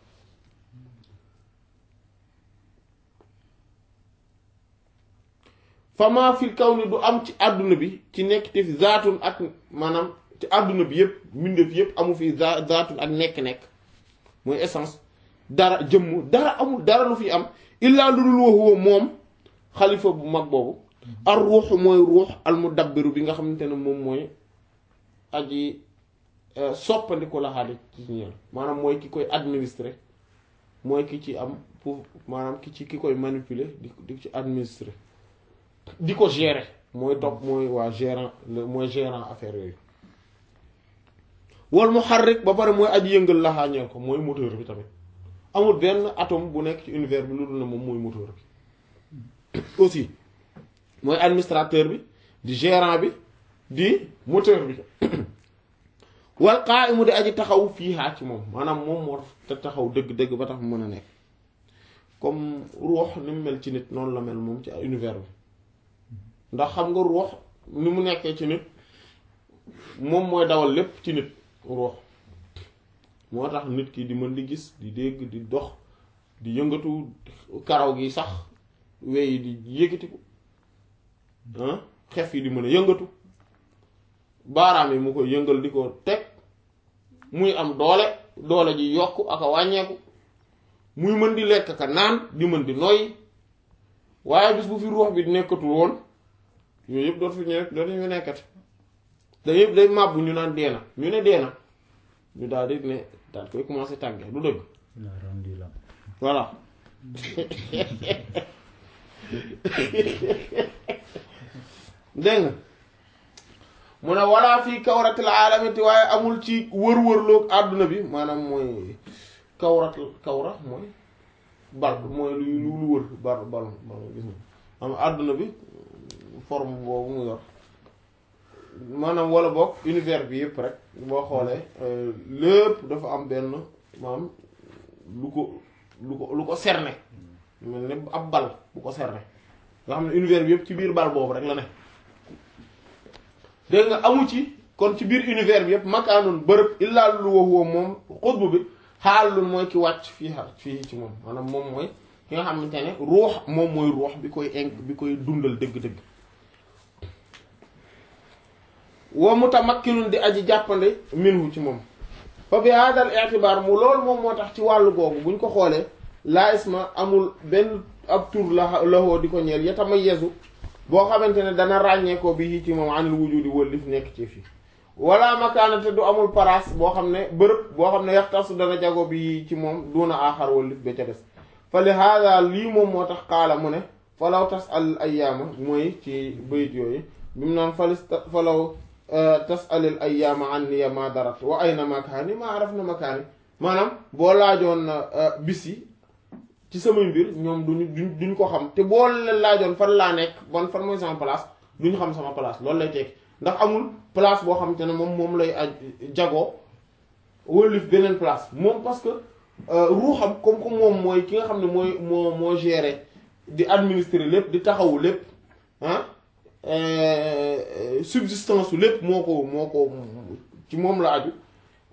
fama fil kaw ni du am ci àdduna bi ci nekk te fi zaatun ak maanaam ci àdduna bi yépp mbindeef yépp amu fi za zaatun ak nekk-nekk mooy essence dara jëmm dara amul dara lu fi am illaa lu dul huwa moom xalifa bu mag boobu ar ruux mooy ruux al mudabbiru bi nga xamante ne moom mooy aji soppandiku la xaali ci ñeel maanaam mooy ki koy administrer mooy ki ci am pour maanaam ki ci ki koy manipuler di di ci administrer di ko gérer mooy topp mooy waa gérant mooy gérant affaire yooyu wal muharrik ba pare mooy aji yëngal la ñeel ko mooy moteur bi tamit amul benn atome bu nekk ci univers bi lu dul ne moom mooy moteur bi aussi mooy administrateur bi di gérant bi di moteur bi wal qa'imu di aji taxaw fii haa ci moom maanaam moom moo te taxaw dëgg-dëgg ba tax mu mën a nekk comme ruux ni mu mel ci nit noonu la mel moom ci univers bi ndax xam nga ruux ni mu nekkee ci nit moom mooy dawal lépp ci nit ruux moo tax nit ki di mën di gis di dégg di dox di yëngatu karaw gi sax wey di yëkkatiku xef yi di mën a yëngatu baaraam yi mu koy yëngal di ko teg muy am doole doole ji yokk ak a wàññeeku muy mën di lekk ka naan di mën di noyyi waaye bis bu fi ruux bi nekkatul woon yooyu yëpp dootu fi ñëw dootu fi nekkati da yëpp day màbbu ñu naan dee na ñu ne dee na ñu daal di ne daal koy commencé tàggee du dëgg voilà dégg nga mu ne walla fii kawratil aalamati waaye amul ci wër-wërloog àdduna bi maanaam mooy kawrat kawra mooy bal mooy lu lu wër bal bal gis nga am àdduna bi forme boobu mu yor maanaam wala boog univers bi yëpp rek boo xoolee lépp dafa am benn maanaam lu ko lu ko lu ko cerner mel ne ab bal bu ko cerner nga xam ne univers bi yëpp ci biir bal boobu rek la ne dégg nga amu ci kon ci biir univers bi yëpp makaanun bërëb illaa lu woo moom xutbu bi xaalul mooy ki wàcc fii fii ci moom maanaam moom mooy ki nga xamante ne ruux moom mooy ruux bi koy inc bi koy dundal dëgg-dëgg wa mutamakkinun di aji jàppande minhu ci moom fa bi hadal i'tibaar mu loolu moom moo tax ci wàllu googu buñ ko xoolee laa isma amul benn ab tur la lahoo di ko ñeel yatamayyazu boo xamante ne dana ràññee ko bi ci moom anil wujudi wëllif nekk ci fii wala makaanate du amul place boo xam ne bërëb boo xam ne yaxtasu dana jago bi ci moom duna aaxar wëllif ba ca des fa li hada lii moom moo tax xaala mu ne falaw tas al ayyaama mooy ci bayit yooyu bi mu naan falis falaw tasalil ayyaama anni ma darat wa ayna makaani ma araf na makaani maanaam boo laajoon bis yi ci samay mbir ñoom duñu duñ duñ ko xam te boo leen laajoon fan laa nekk ban fan mooy sama place duñu xam sama place loolu lay tekki ndax amul place boo xam te ne moom moom lay aj jagoo wëlif beneen place moom parce que ruuxam comme que moom mooy ki nga xam ne mooy moo moo gérer di administrer lépp di taxawu lépp ah subsistance lépp moo ko moo ko ci moom la aju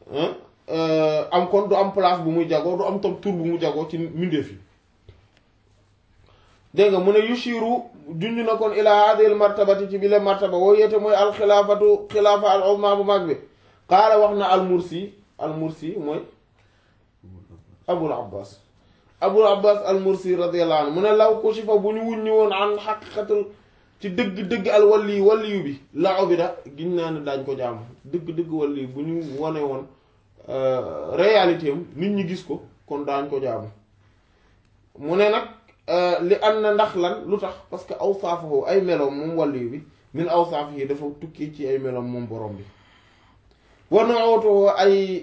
am kon du am place bu muy jagoo du am tam tur bu mu jagoo ci mbindeef yi dégg nga mu ne yushiru junj na kon ila hadhihi al martabati ci bile martaba woo yete mooy alxilaafatu xilaafa al uzma bu mag bi qaala wax na al mursi al mursi mooy abul abbas abul abbas al mursi radiyallahu anhu mu ne law kushifa bu ñu wuññi woon an xaqiqatul ci dëgg-dëgg al wali waliyu bi la ubida giñ naa ne daañ ko jaamu dëgg-dëgg wali bu ñu wane woon réalité am nit ñi gis ko kon daañ ko jaamu mu ne nag li am na ndax lan lu tax parce que awsaafahu ay meloom moom waliyu bi min awsaaf yi dafa tukki ci ay meloom moom borom bi wa nu'utuhu ay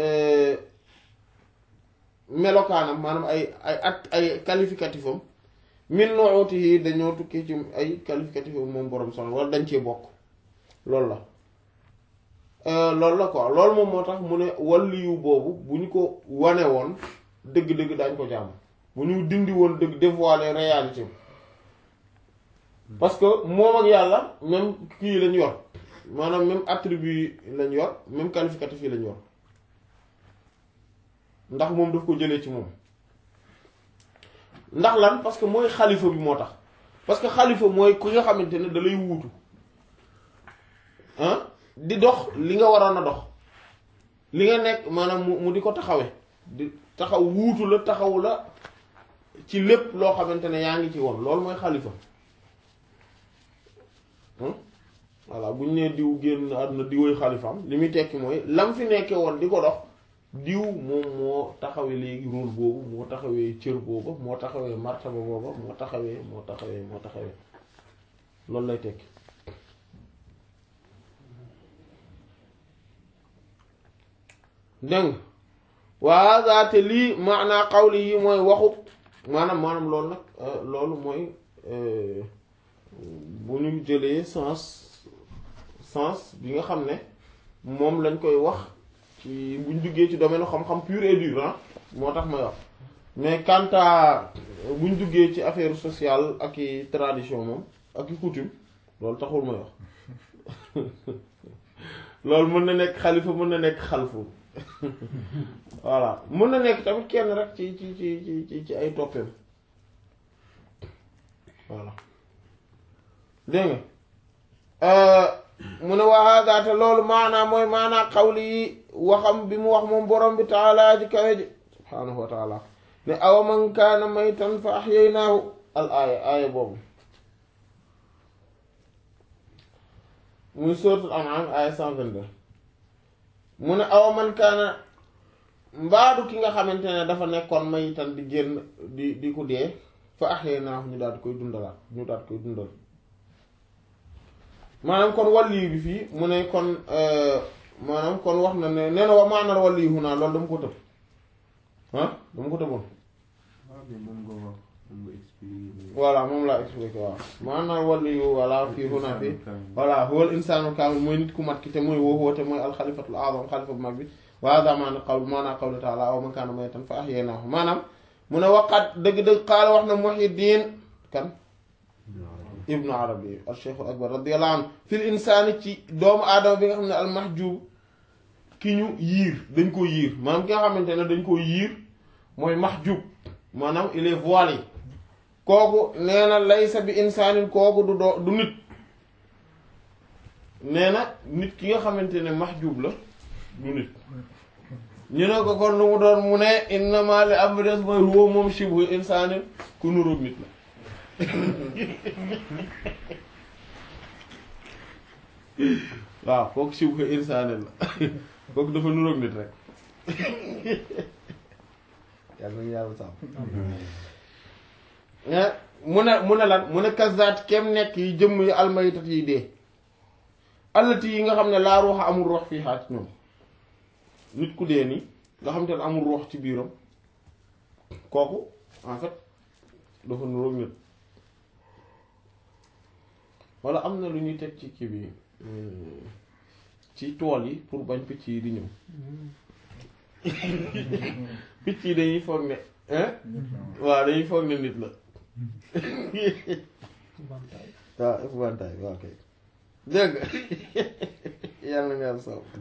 melokaanam maanaam ay ay at ay qualificatif am min nu'utihi dañoo tukki ci ay qualificatif am moom borom soxna wala dañ cee bokk loolu la loolu la quoi loolu moom moo tax mu ne waliyu boobu bu ñu ko wane woon dëgg-dëgg daañ ko jàmm bu ñu dindi woon dëgg dévoiler réalité parce que moom ak yàlla même kii lañ yor maanaam même attribut lañ yor même qualificatif yi lañ yor ndax moom daf ko jëlee ci moom ndax lan parce que mooy xalifa bi moo tax parce que xalifa mooy ku nga xamante ne da lay wuutu ah di dox li nga waroon a dox li nga nekk maanaam mu mu di ko taxawe di taxaw wuutu la taxaw la ci lépp loo xamante ne yaa ngi ci woon loolu mooy xalifa voilà bu ñu nee diw génn àdduna diwoy xalifaam li muy tekki mooy lam fi nekkee woon di ko dox diw moom moo taxawee léegi rôle boobu moo taxawee cër booba moo taxawee martaba booba moo taxawee moo taxawee moo taxawee loolu lay tekki dégg waa zaate lii maanaa xawli yi mooy waxu maanaam maanaam loolu nag loolu mooy bu ñu jëlee sens sens bi nga xam ne moom lañ koy wax ci buñ duggee ci domaine xam-xam pur et dur ah moo tax may wax mais quant à buñ duggee ci affaire sociale ak i tradition moom ak i coutume loolu taxul may wax loolu mën na nekk xalifa mën na nekk xalfu voilà mën na nekk tamit kenn rek ci ci ci ci ci ay toppeem voilà dégg nga mu ne waa gaata loolu maanaa mooy maanaa xawli yi waxam bi mu wax moom borom bi taalaa ji kawe ji subhaanahu wa taala ne awa man kaana maytan fa ahyaynaahu al aaya aaya boobu muy suratul an'am aaya 122 mu ne awa man kaana mbaadu ki nga xamante ne dafa nekkoon maytan di génn di di ku dee fa ahyaynaahu ñu daal di koy dundalaat ñu daal di koy dundal maanaam kon wàlliyu bi fii mu ne kon maanaam kon wax na ne nee na wa maanaam wàlliyu naa loolu dama ko tëb ah dama ko tëboon voilà moom laa expliqué waaw maanaam wàlliyu voilà fii huna fii voilà huwal insaanu kaamil mooy nit ku mat ki te mooy woo te mooy alxalifatul azam xalifa bu mag bi waa daa maanaam qawl maanaam qawlu taala aw man kaana maytan fa ahyaynaahu maanaam mu ne waqat dëgg-dëgg xaala wax na Muhyiddin kan ibnu arabi al cheikhul akbar radiyallahu anhu fil insaani ci doomu aadama bi nga xam ne al mahjub ki ñu yiir dañ ko yiir maanaam ki nga xamante ne dañ ko yiir mooy mahjub maanaam il est voilé kooku nee na laysa bi insaanin kooku du doo du nit nee na nit ki nga xamante ne mahjub la du nit ñu ne ko kon lu mu doon mu ne innama li am des mooy huwa moom shibhu insaanin ku nuróog nit la waaw kooku siw ko insaane la kooku dafa nuroog nit rek yàlla nañu yàlla sàmm mu ne mu ne lan mu ne kazaat kem nekk yi jëmm yi almayitat yi dee allati yi nga xam ne laa ruuxa amul ruux fii xaat ñoom nit ku dee nii nga xam te ne amul ruux ci biiram kooku en fait dafa nuroog nit wala am na lu ñuy teg ci kii bi ci tool yi pour bañ picc yi di ñëw picc yi dañuy foog ne waaw dañuy foog ne nit la waaw épouvantail waaw kay dégg yàlla nga yàlla saw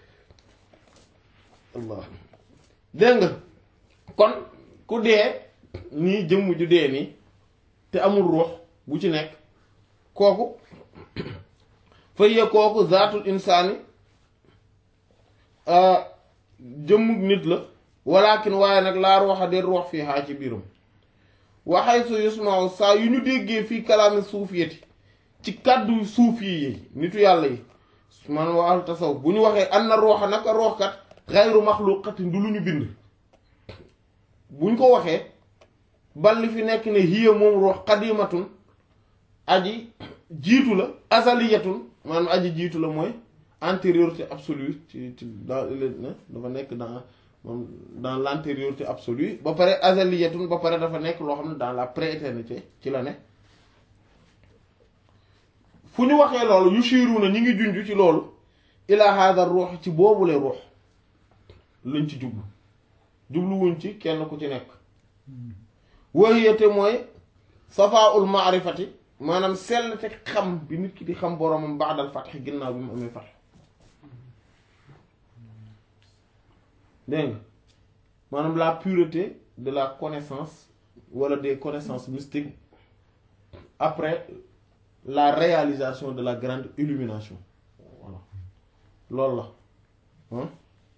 allah dégg nga kon ku dee nii jëmm ju dee nii te amul ruux bu ci nekk kooku fayya kooku zaatul insaani jëmmug nit la walakin waaye nag laa ruuxa de ruux fii xaa ci biiram waxay su yusmaaw saa yu ñu déggee fii kalaami suufiyati ci kàddu suuf yi nitu yàlla yi man waa tasaw bu ñu waxee an na ruuxa naka ruuxkat xayru maxluqatin du lu ñu bind bu ñu ko waxee balli fi nekk ne hiya moom ruux qadimatun aji jiitu la azaliyatun maanaam aji jiitu la mooy antériorité absolue ci ci dans dafa nekk dans moom dans l'antériorité absolue ba pare azaliyatun ba pare dafa nekk loo xam ne dans la prééternité ci la ne fu ñu waxee loolu yu siiru na ñi ngi junj ci loolu ila hada ruux ci boobule ruux lañ ci jublu jubluwuñ ci kenn ku ci nekk wahiyate mooy safaul maarifati maanaam sell te xam bi nit ki di xam boromam baadal fatx ginnaaw bi mu amee fatx dégg nga maanaam la pureté de la connaissance wala des connaissances mystiques après la réalisation de la grande illumination voilà loolu la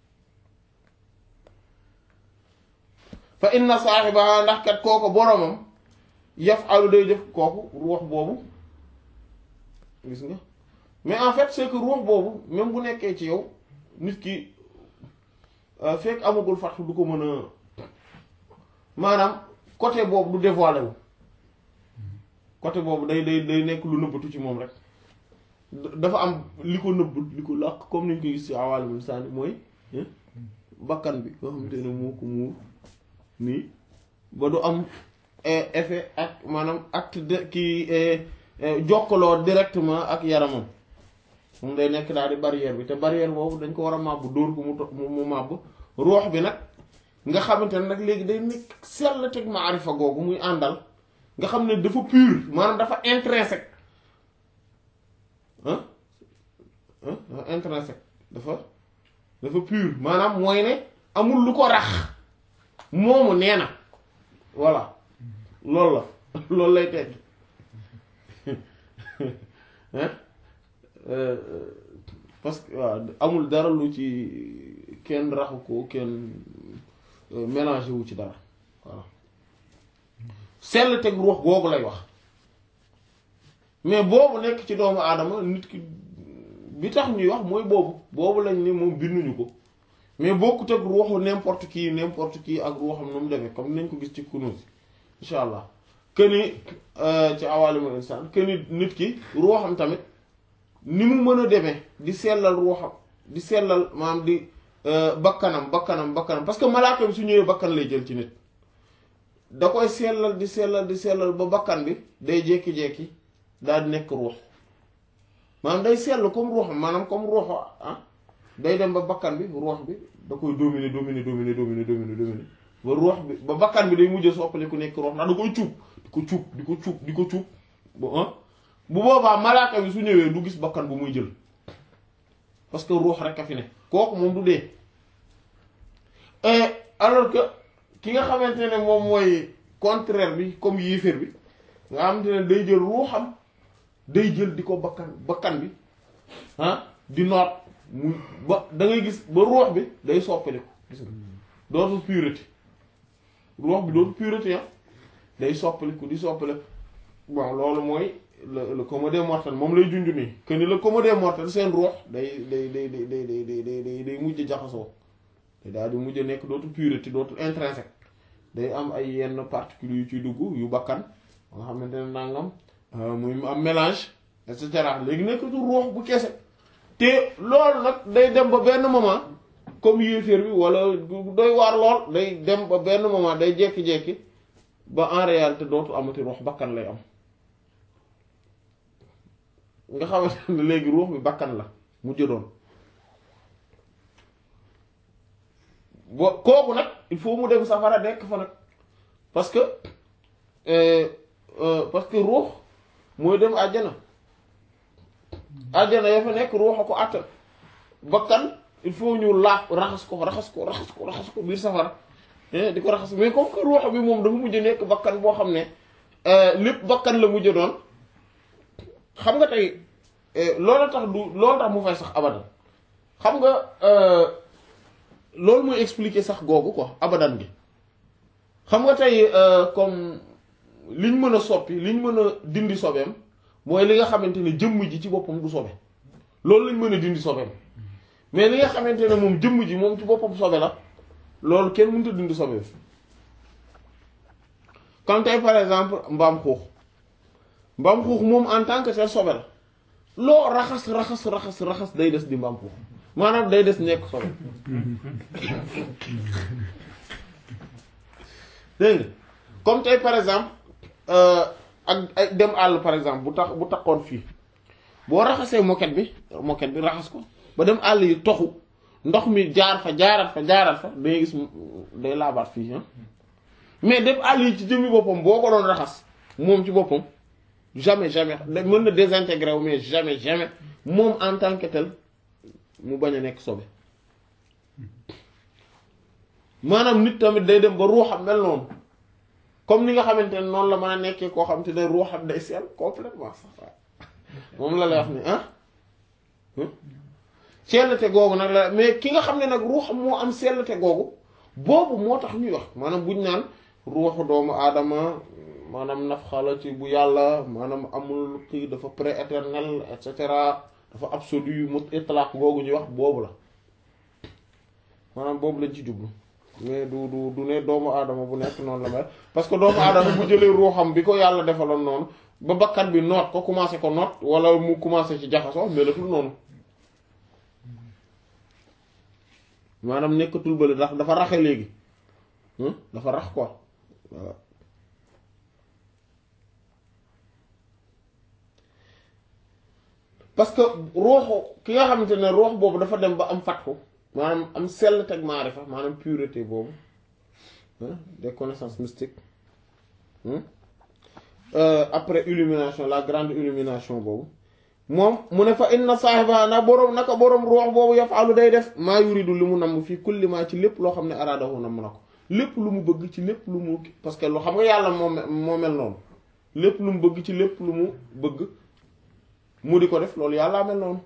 fa inna saaxiba ndax kat kooku boromam yafalu day def kooku ruux boobu gis nga mais en fait c'est que ruux boobu même bu nekkee ci yow nit ki fekk amagul fatxu du ko mën a maanaam côté boobu du dévoilé wu côté boobu day day day nekk lu nëbbatu ci moom rek dafa am li ko nëbb li ko làq comme ni ñu ko gis ci awaalimul saani mooy bakkan bi nga xamante ne moo ko muur nii ba du am effet ak maanaam acte de kii jokkaloo directement ak yaramam moom day nekk daal di barrière bi te barrière boobu dañ ko war a màbb dóor ko mu to mu màbb ruux bi nag nga xamante ne nag léegi day nekk sell teg maarifa googu muy àndal nga xam ne dafa pur maanaam dafa intrinsèque ah dafa intrinsèque dafa dafa pur maanaam mooy ne amul lu ko rax moomu nee na voilà loolu la loolu lay tekki parce que waaw amul dara lu ci kenn raxu ko kenn mélangé wu ci dara voilà sell teg ruux googu lay wax mais boobu nekk ci doomu aadama nit ki bi tax ñuy wax mooy boobu boobu lañ ni moom binduñu ko mais bokkut ak ruuxu n'importe qui n'importe qui ak ruuxam nu mu demee comme nañ ko gis ci Kunûz incha allah que ni ci awaalimul insaan que ni nit ki ruuxam tamit ni mu mën a demee di sellal ruuxam di sellal maanaam di bakkanam bakkanam bakkanam parce que malaaka bi su ñëwee bakkan lay jël ci nit da koy sellal di sellal di sellal ba bakkan bi day jékki-jékki daal di nekk ruux maanaam day sell comme ruuxam maanaam comme ruuxu ah day dem ba bakkan bi ruux bi da koy dominer dominer dominer dominer dominer dominer ba ruux bi ba bakkan bi day mujj soppali ku nekk ruux ndax da koy cuub di ko cuub di ko cuub di ko cuub bu bu boobaa malaaka bi su ñëwee du gis bakkan bu muy jël parce que ruux rek a fi ne kooku moom du dee alors que ki nga xamante ne moom mooy contraire bi comme yéeféer bi nga xamante ne day jël ruuxam day jël di ko bakkan bakkan bi ah di noot mu ba da ngay gis ba ruux bi day soppaliku gis nga dootul pureté ruux bi dootul pureté ah day soppaliku di soppaliku bon loolu mooy le le commun des mortels moom lay junj nii que ni le commun des mortels seen ruux day day day day day day day day day mujj jaxasoo te daal di mujj nekk dootul pureté dootul intrinsèque day am ay yenn particules yu ciy dugg yu bakkan nga xamante ne nangam muy am mélange et cetera léegi nekkatu ruux bu kese te loolu nag day dem ba benn moment comme yéeféer bi wala doy waar lool day dem ba benn moment day jekki-jekki ba en réalité dootu amati ruux bakkan lay am nga xamante ne léegi ruux bi bakkan la mu jëdoon bo kooku nag il faut mu dem safara nekk fa nag parce que parce que ruux mooy dem àjjana àjjana ya fa nekk ruux a ko àttan bakkan il faut ñu laaf raxas ko raxas ko raxas ko raxas ko biir safara di ko raxas mais comme que ruux bi moom dafa mujj nekk bakkan boo xam ne lépp bakkan la mujj doon xam nga tey loolu tax du loolu tax mu fay sax abadan xam nga loolu mooy expliquer sax googu quoi abadan gi xam nga tey comme liñ mën a soppi liñ mën a dindi sobeem mooy li nga xamante ne jëmm ji ci boppam du sobe loolu lañ mën a dindi sobeem mais li nga xamante ne moom jëmm ji moom ci boppam sobe la loolu kenn mënut a dindi sobeem comme tey par exemple mbaam xuux mbaam xuux moom en tant que tel sobe la loo raxas raxas raxas raxas day des di mbaam xuux maanaam day des nekk sobe dégg nga comme tey par exemple ak ay dem àll par exemple bu tax bu taxoon fii boo raxasee moquette bi moquette bi raxas ko ba dem àll yi toxu ndox mi jaar fa jaarat fa jaarat fa dangay gis day laabaat fii mais dem àll yi ci jëmmi boppam boo ko doon raxas moom ci boppam jamais jamais mën na désintégrer wu mais jamais jamais moom en tant que tel mu bañ a nekk sobe maanaam nit tamit day dem ba ruuxam mel noonu comme ni nga xamante ne noonu la mën a nekkee koo xam te ne ruuxam day sell complètement sax waaw moom la lay wax ni ah sellte googu nag la mais ki nga xam ne nag ruuxam moo am sellte googu boobu moo tax ñuy wax maanaam buñ naan ruuxu doomu aadama maanaam nafxala ci bu yàlla maanaam amul kii dafa pré-éternel et cetera dafa absolu mu itlaq googu ñuy wax boobu la maanaam boobu lañ ci jublu mais du du du ne doomu aadama bu nekk noonu la mel parce que doomu aadama bu jëlee ruuxam bi ko yàlla defaloon noonu ba bakkan bi noot ko commencé ko noot wala mu commencé ci jaxasoo melatul noonu maanaam nekkatul bële ndax dafa raxe léegi dafa rax quoi voilà parce que ruuxu ki nga xamante ne ruux boobu dafa dem ba am fatxu maanaam am sell teg maarifa maanaam pureté boobu des connaissances mystiques après illumination la grande illumination boobu moom mu ne fa inna saahiba na boroom naka boroom ruux boobu yafalu day def maa yuridu li mu namm fii kulli maa ci lépp loo xam ne araadahu namm na ko lépp lu mu bëgg ci lépp lu mu parce que lu xam nga yàlla moo moo mel noonu lépp lu mu bëgg ci lépp lu mu bëgg mu di ko def loolu yàllaa mel noonu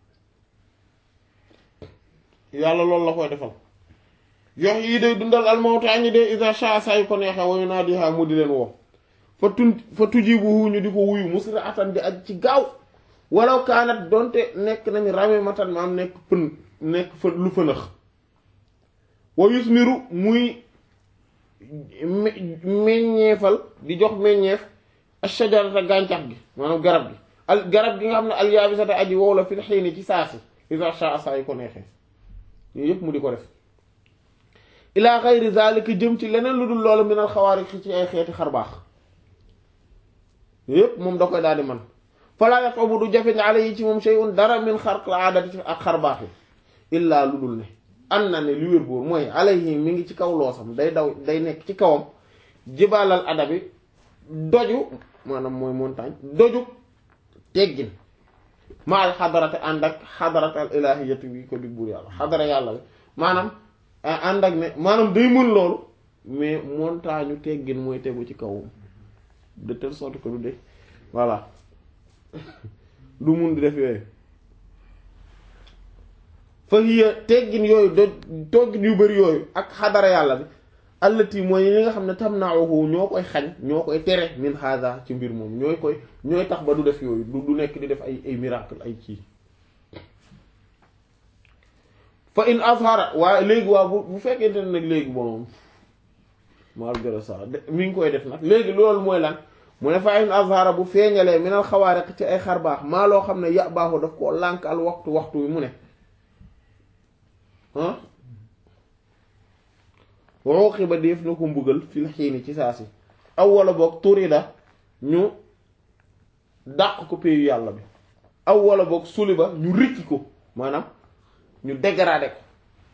yàlla loolu la koy defal yox yi day dundal almawtaa ñi de isa sha saa yu ko neexee wayu naa di xaa mu di leen woo fa tun fa tujibuhu ñu di ko wuyu musra atan di aj ci gaaw walaw kaanat donte nekk nañ rame matan maam nekk pën nekk fa lu fënax wa yusmiru muy meññeefal di jox meññeef ashajarata gàncax gi maanaam garab gi al garab gi nga xam ne alyaabisata aji wow la fil xiini ci saasi isa sha saa yu ko neexee yooyu yëpp mu di ko def ila xayri zalika jëm ci leneen lu dul loolu minal xawaariq ci ay xeeti xarbaax yëpp moom da koy daal di man falaa yaqobu du jafe ala yi ci moom shay'un dara min xarq aadati ci ak xarbaax yi illaa lu dul ne an na ne li wér boor mooy alayhi mi ngi ci kaw loosam day daw day nekk ci kawam jibaalal adabi doju maanaam mooy montagne doju teggin ma al xadarate ànd ak xadarat al ilahiyati bi ko di buur yàlla xadara yàlla bi maanaam ànd ak ne maanaam day mën loolu mais montagne teggin mooy tegu ci kawam de telle sorte que du de voilà du mun di def yooyu fa hiya teggin yooyu do toggin yu bari yooyu ak xadara yàlla bi allati mooy li nga xam ne tam naawu ñoo koy xañ ñoo koy tere min hada ci mbir moom ñooy koy ñooy tax ba du def yooyu du du nekk di def ay ay miracle ay kii fa in azhara waaye léegi waa bu bu fekkente ne nag léegi bon malgré ça mi ngi koy def nag léegi loolu mooy lan mu ne fa in azhara bu feeñalee minal xawaariq ci ay xar baax maa loo xam ne ya baaxu daf koo lànk al waxtu waxtu wi mu ne ah waxooxi ba def na ko mbugal fil xiini ci saa si aw wala boog turida ñu dàq ko péyu yàlla bi aw wala boog suli ba ñu rikki ko maanaam ñu dégradé ko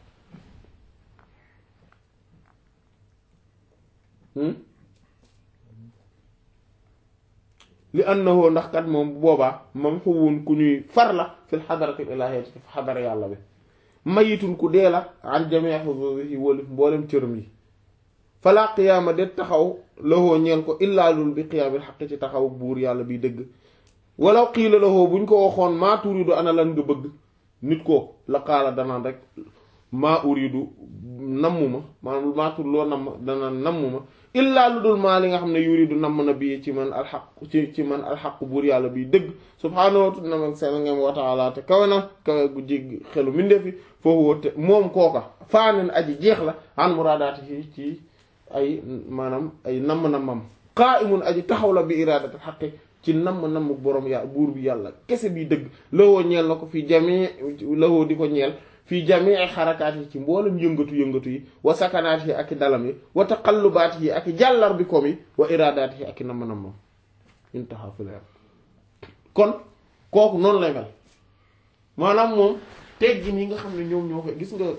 li annahu ndax kat moom bu boobaa mam xuwun ku ñuy far la fil xadaratil ilahiyyati fi xadara yàlla bi mayitun ku dee la an jamii xuduudihi wóolu mboolem cëram yi fala qiyaama de taxaw lahoo ñeel ko illaa lul bi qiyaamil xaq ci taxaw buur yàlla biy dëgg walaw qiila lahoo buñ ko waxoon maa turidu ana lan nga bëgg nit ko la qaala danaan rek maa uridu nammuma maanaam maa tur loo namm danaan nammuma illaa lu dul maa li nga xam ne yuridu namm na bii ci man alxaq ci ci man alxaq buur yàlla biy dëgg subhaanahu wa ta'ala wa ta'ala te kawe na kawe gu jégg xelu mindeefi foofu woote moom kooka faanen aji jeex la an muraadaati ci ci ay maanaam ay namm-nammam qaa'imun aji taxaw la bi iraadati xaqi ci namm-namm borom yàlla buur bi yàlla kese bi dëgg lawoo ñeel na ko fii jamii lawoo di ko ñeel fii jamii xarakaat yi ci mboolem yëngatu-yëngatu yi wa sakanaat yi ak i dalam yi wa taqallubaat yi ak i jàllar bi kom yi wa iraadaat yi ak i namm-nammam intaha fi leer kon kooku noonu lay mel maanaam moom teggin yi nga xam ne ñoom ñoo koy gis nga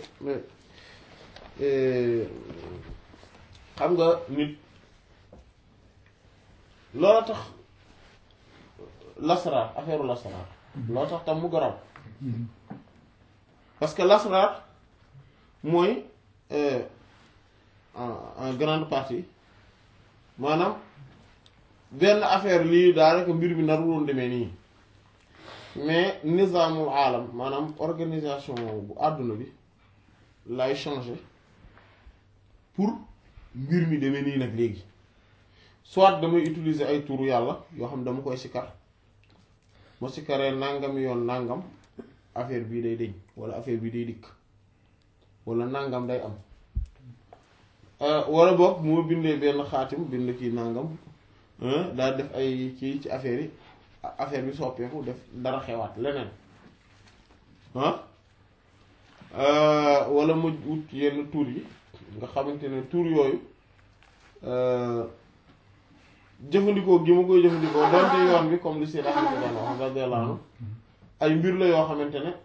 xam nga nit loola tax lasraar affaire lasraar loola tax tam mu garaw parce que lasraar mooy en grande partie maanaam benn affaire lii daanaka mbir bi narul woon demee nii mais nizaamul aalam maanaam organisation bu àdduna bi lay changer pour mbir mi demee nii nag léegi soit damay utiliser ay turu yàlla yoo xam dama koy sikar ma sikaree nangam yoon nangam affaire bii day deñ wala affaire bii day dikk wala nangam day am wala boog moo bindee benn xaatim bind kii nangam daal def ay kii ci affaire yi affaire bi soppeeku def dara xewaat leneen ah wala ma wut yenn tur yi nga xamante ne tur yooyu jëfandikoo gi ma koy jëfandikoo donte yoon bi comme li Seydou Ahmed daan wax radiyallahu anhu ay mbir la yoo xamante ne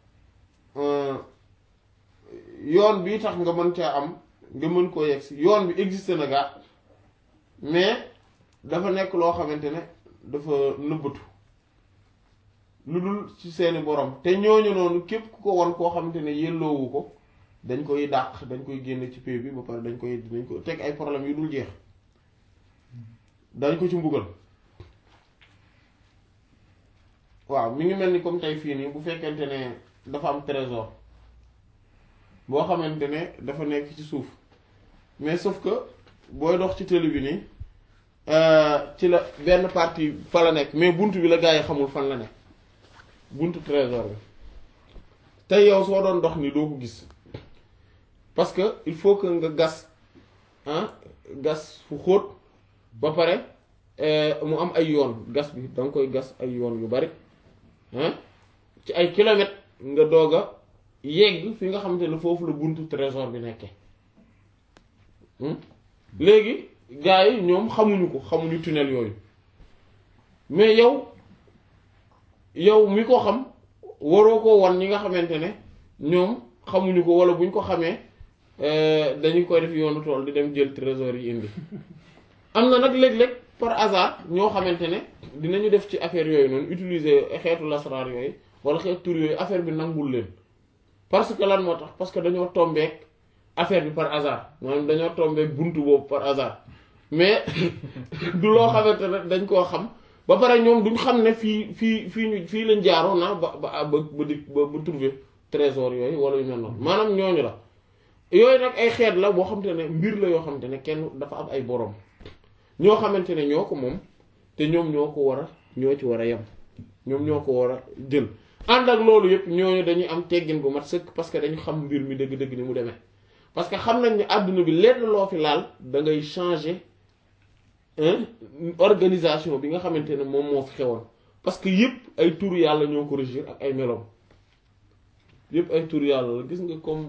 yoon bi tax nga mën caa am nga mën koo yegg si yoon bi existe na gaa mais dafa nekk loo xamante ne dafa nëbbatu lu dul ci seeni borom te ñooñu noonu képp ku ko won koo xamante ne yelloowu ko dañ koy dàq dañ koy génne ci pay bi ba pare dañ koy dañ ko teg ay problème yu dul jeex dañ ko ci mbugal waaw mi ngi mel ni comme tey fii nii bu fekkente ne dafa am trésor boo xamante ne dafa nekk ci suuf mais sauf que booy dox ci télé bi nii ci la benn partie fa la nekk mais bunt bi la gaa yi xamul fan la nekk buntu trésor bi tey yow soo doon dox ni doo ko gis parce que il faut que nga gas ah gas fu xóot ba pare mu am ay yoon gas bi danga koy gas ay yoon yu bari ah ci ay kilomètres nga doog a yegg fi nga xamante ne foofu la buntu trésor bi nekkee léegi gars yi ñoom xamuñu ko xamuñu tunnel yooyu mais yow yow mi ko xam waroo ko won ñi nga xamante ne ñoom xamuñu ko wala buñ ko xamee dañu koy def yoonu tool di dem jël trésor yi indi am na nag léeg-léeg par hasard ñoo xamante ne dinañu def ci affaire yooyu noonu utiliser xeetu lasraar yooyu wala xeetu tur yooyu affaire bi nangul leen parce que lan moo tax parce que dañoo tombeek affaire bi par hasard maanaam dañoo tombeek buntu boobu par hasard mais du loo xamante ne dañ koo xam ba pare ñoom duñ xam ne fii fii fii ñu fii lañ jaaroon na ba ba ba ba di ba ba trouver trésor yooyu wala yu mel noonu maanaam ñooñu la yooyu nag ay xeet la boo xamante ne mbir la yoo xamante ne kenn dafa am ay borom ñoo xamante ne ñoo ko moom te ñoom ñoo ko war a ñoo ci war a yem ñoom ñoo ko war a jël ànd ak loolu yëpp ñooñu dañuy am teggin bu mat sëkk parce que dañu xam mbir mi dëgg-dëgg ni mu demee parce que xam nañ ne àdduna bi lenn loo fi laal da ngay changer organisation bi nga xamante ne moom moo fi xewoon parce que yëpp ay turu yàlla ñoo ko régir ak ay meloom yëpp ay turu yàlla la gis nga comme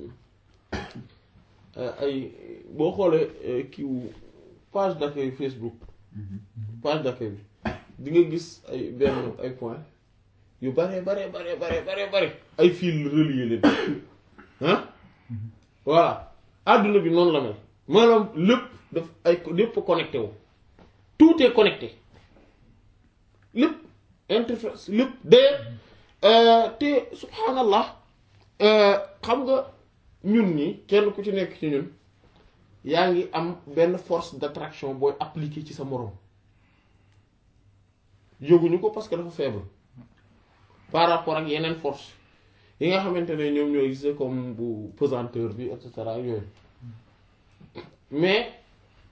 ay boo xoolee kiiwu page d'accueil Facebook page d'accueil bi di nga gis ay benn ay point yu bare bare bare bare bare bare ay fil relier leen ah voilà àdduna bi noonu la mel maanaam lépp daf ay lépp connecté wu tout est connecté lépp interface lépp de te subhanallah xam nga ñun ñi kenn ku ci nekk ci ñun yaa ngi am benn force d'attraction booy appliquer ci sa moroom yëguñu ko parce que dafa faible par rapport ak yeneen force yi nga xamante ne ñoom ñoo gisee comme bu pesanteur bi et cetera yooyu mais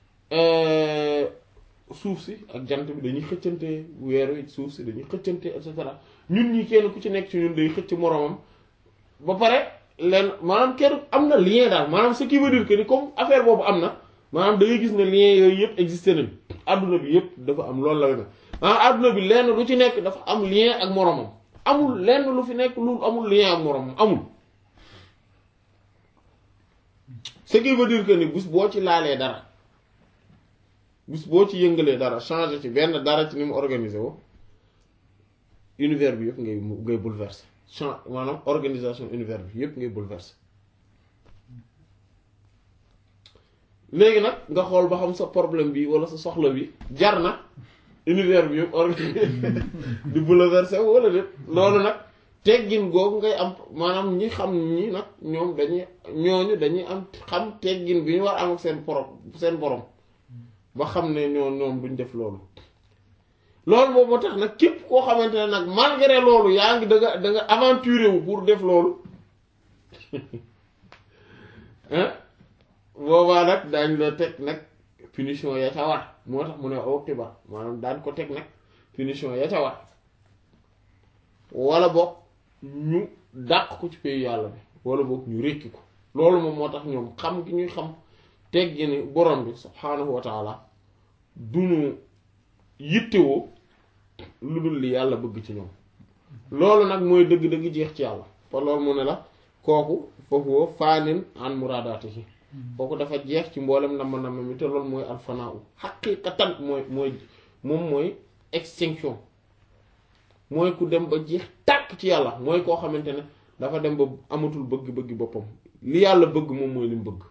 suuf si ak jant bi dañuy xëccante weer wi suuf si dañuy xëccante et cetera ñun ñi kenn ku ci nekk ci ñun day xëcc moroomam ba pare leen maanaam kenn am na lien daal maanaam ce qui veut dire que ni comme affaire boobu am na maanaam da ngay gis ne lien yooyu yëpp existé nañ adduna bi yëpp dafa am loolu la maanaam adduna bi lenn lu ci nekk dafa am lien ak moroomam amul lenn lu fi nekk lu amul lien ak moroomam amul ce qui veut dire que ni bés boo ci laalee dara bés boo ci yëngalee dara changer ci benn dara ci ni mu organisé wo univers bi yëpp ngay ngay bouleverser change maanaam organisation univers bi yëpp ngay bouleverser léegi nag nga xool ba xam sa problème bi wala sa soxla bi jar na univers bi yëpp organisé di bouleverser wala déet loolu nag teggin googu ngay am maanaam ñi xam ñi nag ñoom dañuy ñooñu dañuy am xam teggin bi ñu war am ak seen borom seen borom ba xam ne ñoo ñoom duñ def loolu loolu boobu moo tax nag képp koo xamante ne nag malgré loolu yaa ngi da nga da nga aventuré wu pour def loolu ah boobaa nag daañ la teg nag punition ya ca war moo tax mu ne oqiba maanaam daan ko teg nag punition ya ca war wala boog ñu dàq ko ci pays yàlla bi wala boog ñu rékki ko loolu moom moo tax ñoom xam gi ñuy xam teggi ni borom bi subhaanahu wa taala duñu yittewoo lu dul li yàlla bëgg ci ñoom loolu nag mooy dëgg-dëgg jeex ci yàlla fa loolu mu ne la kooku foofu woo faanin an muraadaatihi kooku dafa jeex ci mboolem nama nama mi te loolu mooy alfanaa u xaqiiqatan mooy mooy moom mooy extinction mooy ku dem ba jeex tàkk ci yàlla mooy koo xamante ne dafa dem ba amatul bëgg-bëgg boppam li yàlla bëgg moom mooy li mu bëgg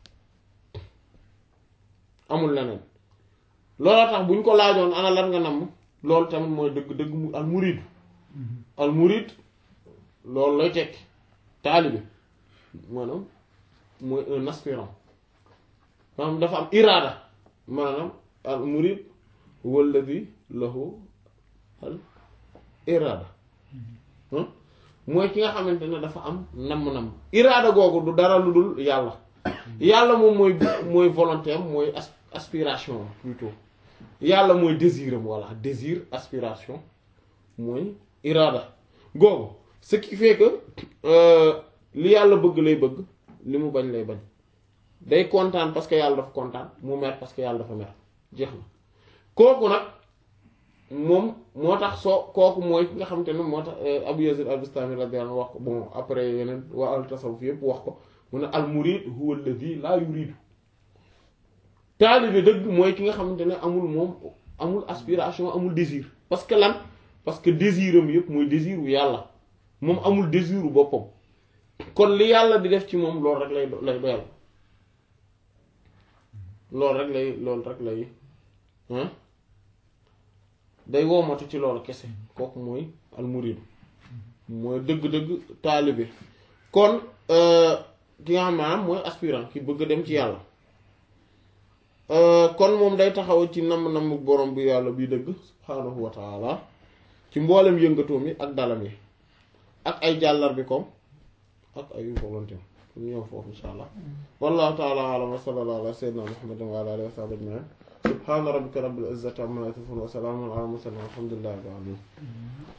amul leneen looloo tax bu ñu ko laajoon ana lan nga namm loolu tamit mooy dëgg dëgg mu al murid al murid loolu lay tekki taalibe maanaam mooy un aspirant maanaam dafa am iraada maanaam al murid walladi lahu al iraada mooy ki nga xamante ne dafa am namm-namm iraada googu du dara lu dul yàlla yàlla moom mooy mooy volonté am mooy aspiration plutôt yàlla mooy désir am voilà désir aspiration mooy iraada googu ce qui fait que li yàlla bëgg lay bëgg li mu bañ lay bañ day kontaan parce que yàlla dafa kontaan mu mer parce que yàlla dafa mer jeex na kooku nag moom moo tax soo kooku mooy ki nga xamante ne moo tax Abu Yazid al-Bistami radiyallahu anhu wax ko bon après yeneen waa al tasawuf yëpp wax ko mu ne al murid huwa alladhi la yuridu taalibe dëgg mooy ki nga xamante ne amul moom amul aspiration amul désir parce que lan parce que désiram yëpp mooy désiru yàlla moom amul désiru boppam kon li yàlla di def ci moom loolu rek lay lay doyal loolu rek lay loolu rek lay day woomatu ci loolu kese kooku mooy al murid mooy dëgg-dëgg taalibe kon ki nga xam maanaam mooy aspirant ki bëgg a dem ci yàlla kon moom day taxaw ci namm-namm borom bi yàlla bi dëgg subhaanahu wa taala ci mboolem yëngatoom yi ak dalam yi ak ay jàllar bi kom ak ay volonté ñëw foofu insha allah wallahu taala alam wa sallallahu ala sayyidina muhammadin wa ala alihi wa sahbihi ajma'in subhana rabbika rabbil izzati amma yasifun wa salamun ala mursalin walhamdulillahi rabbil alamin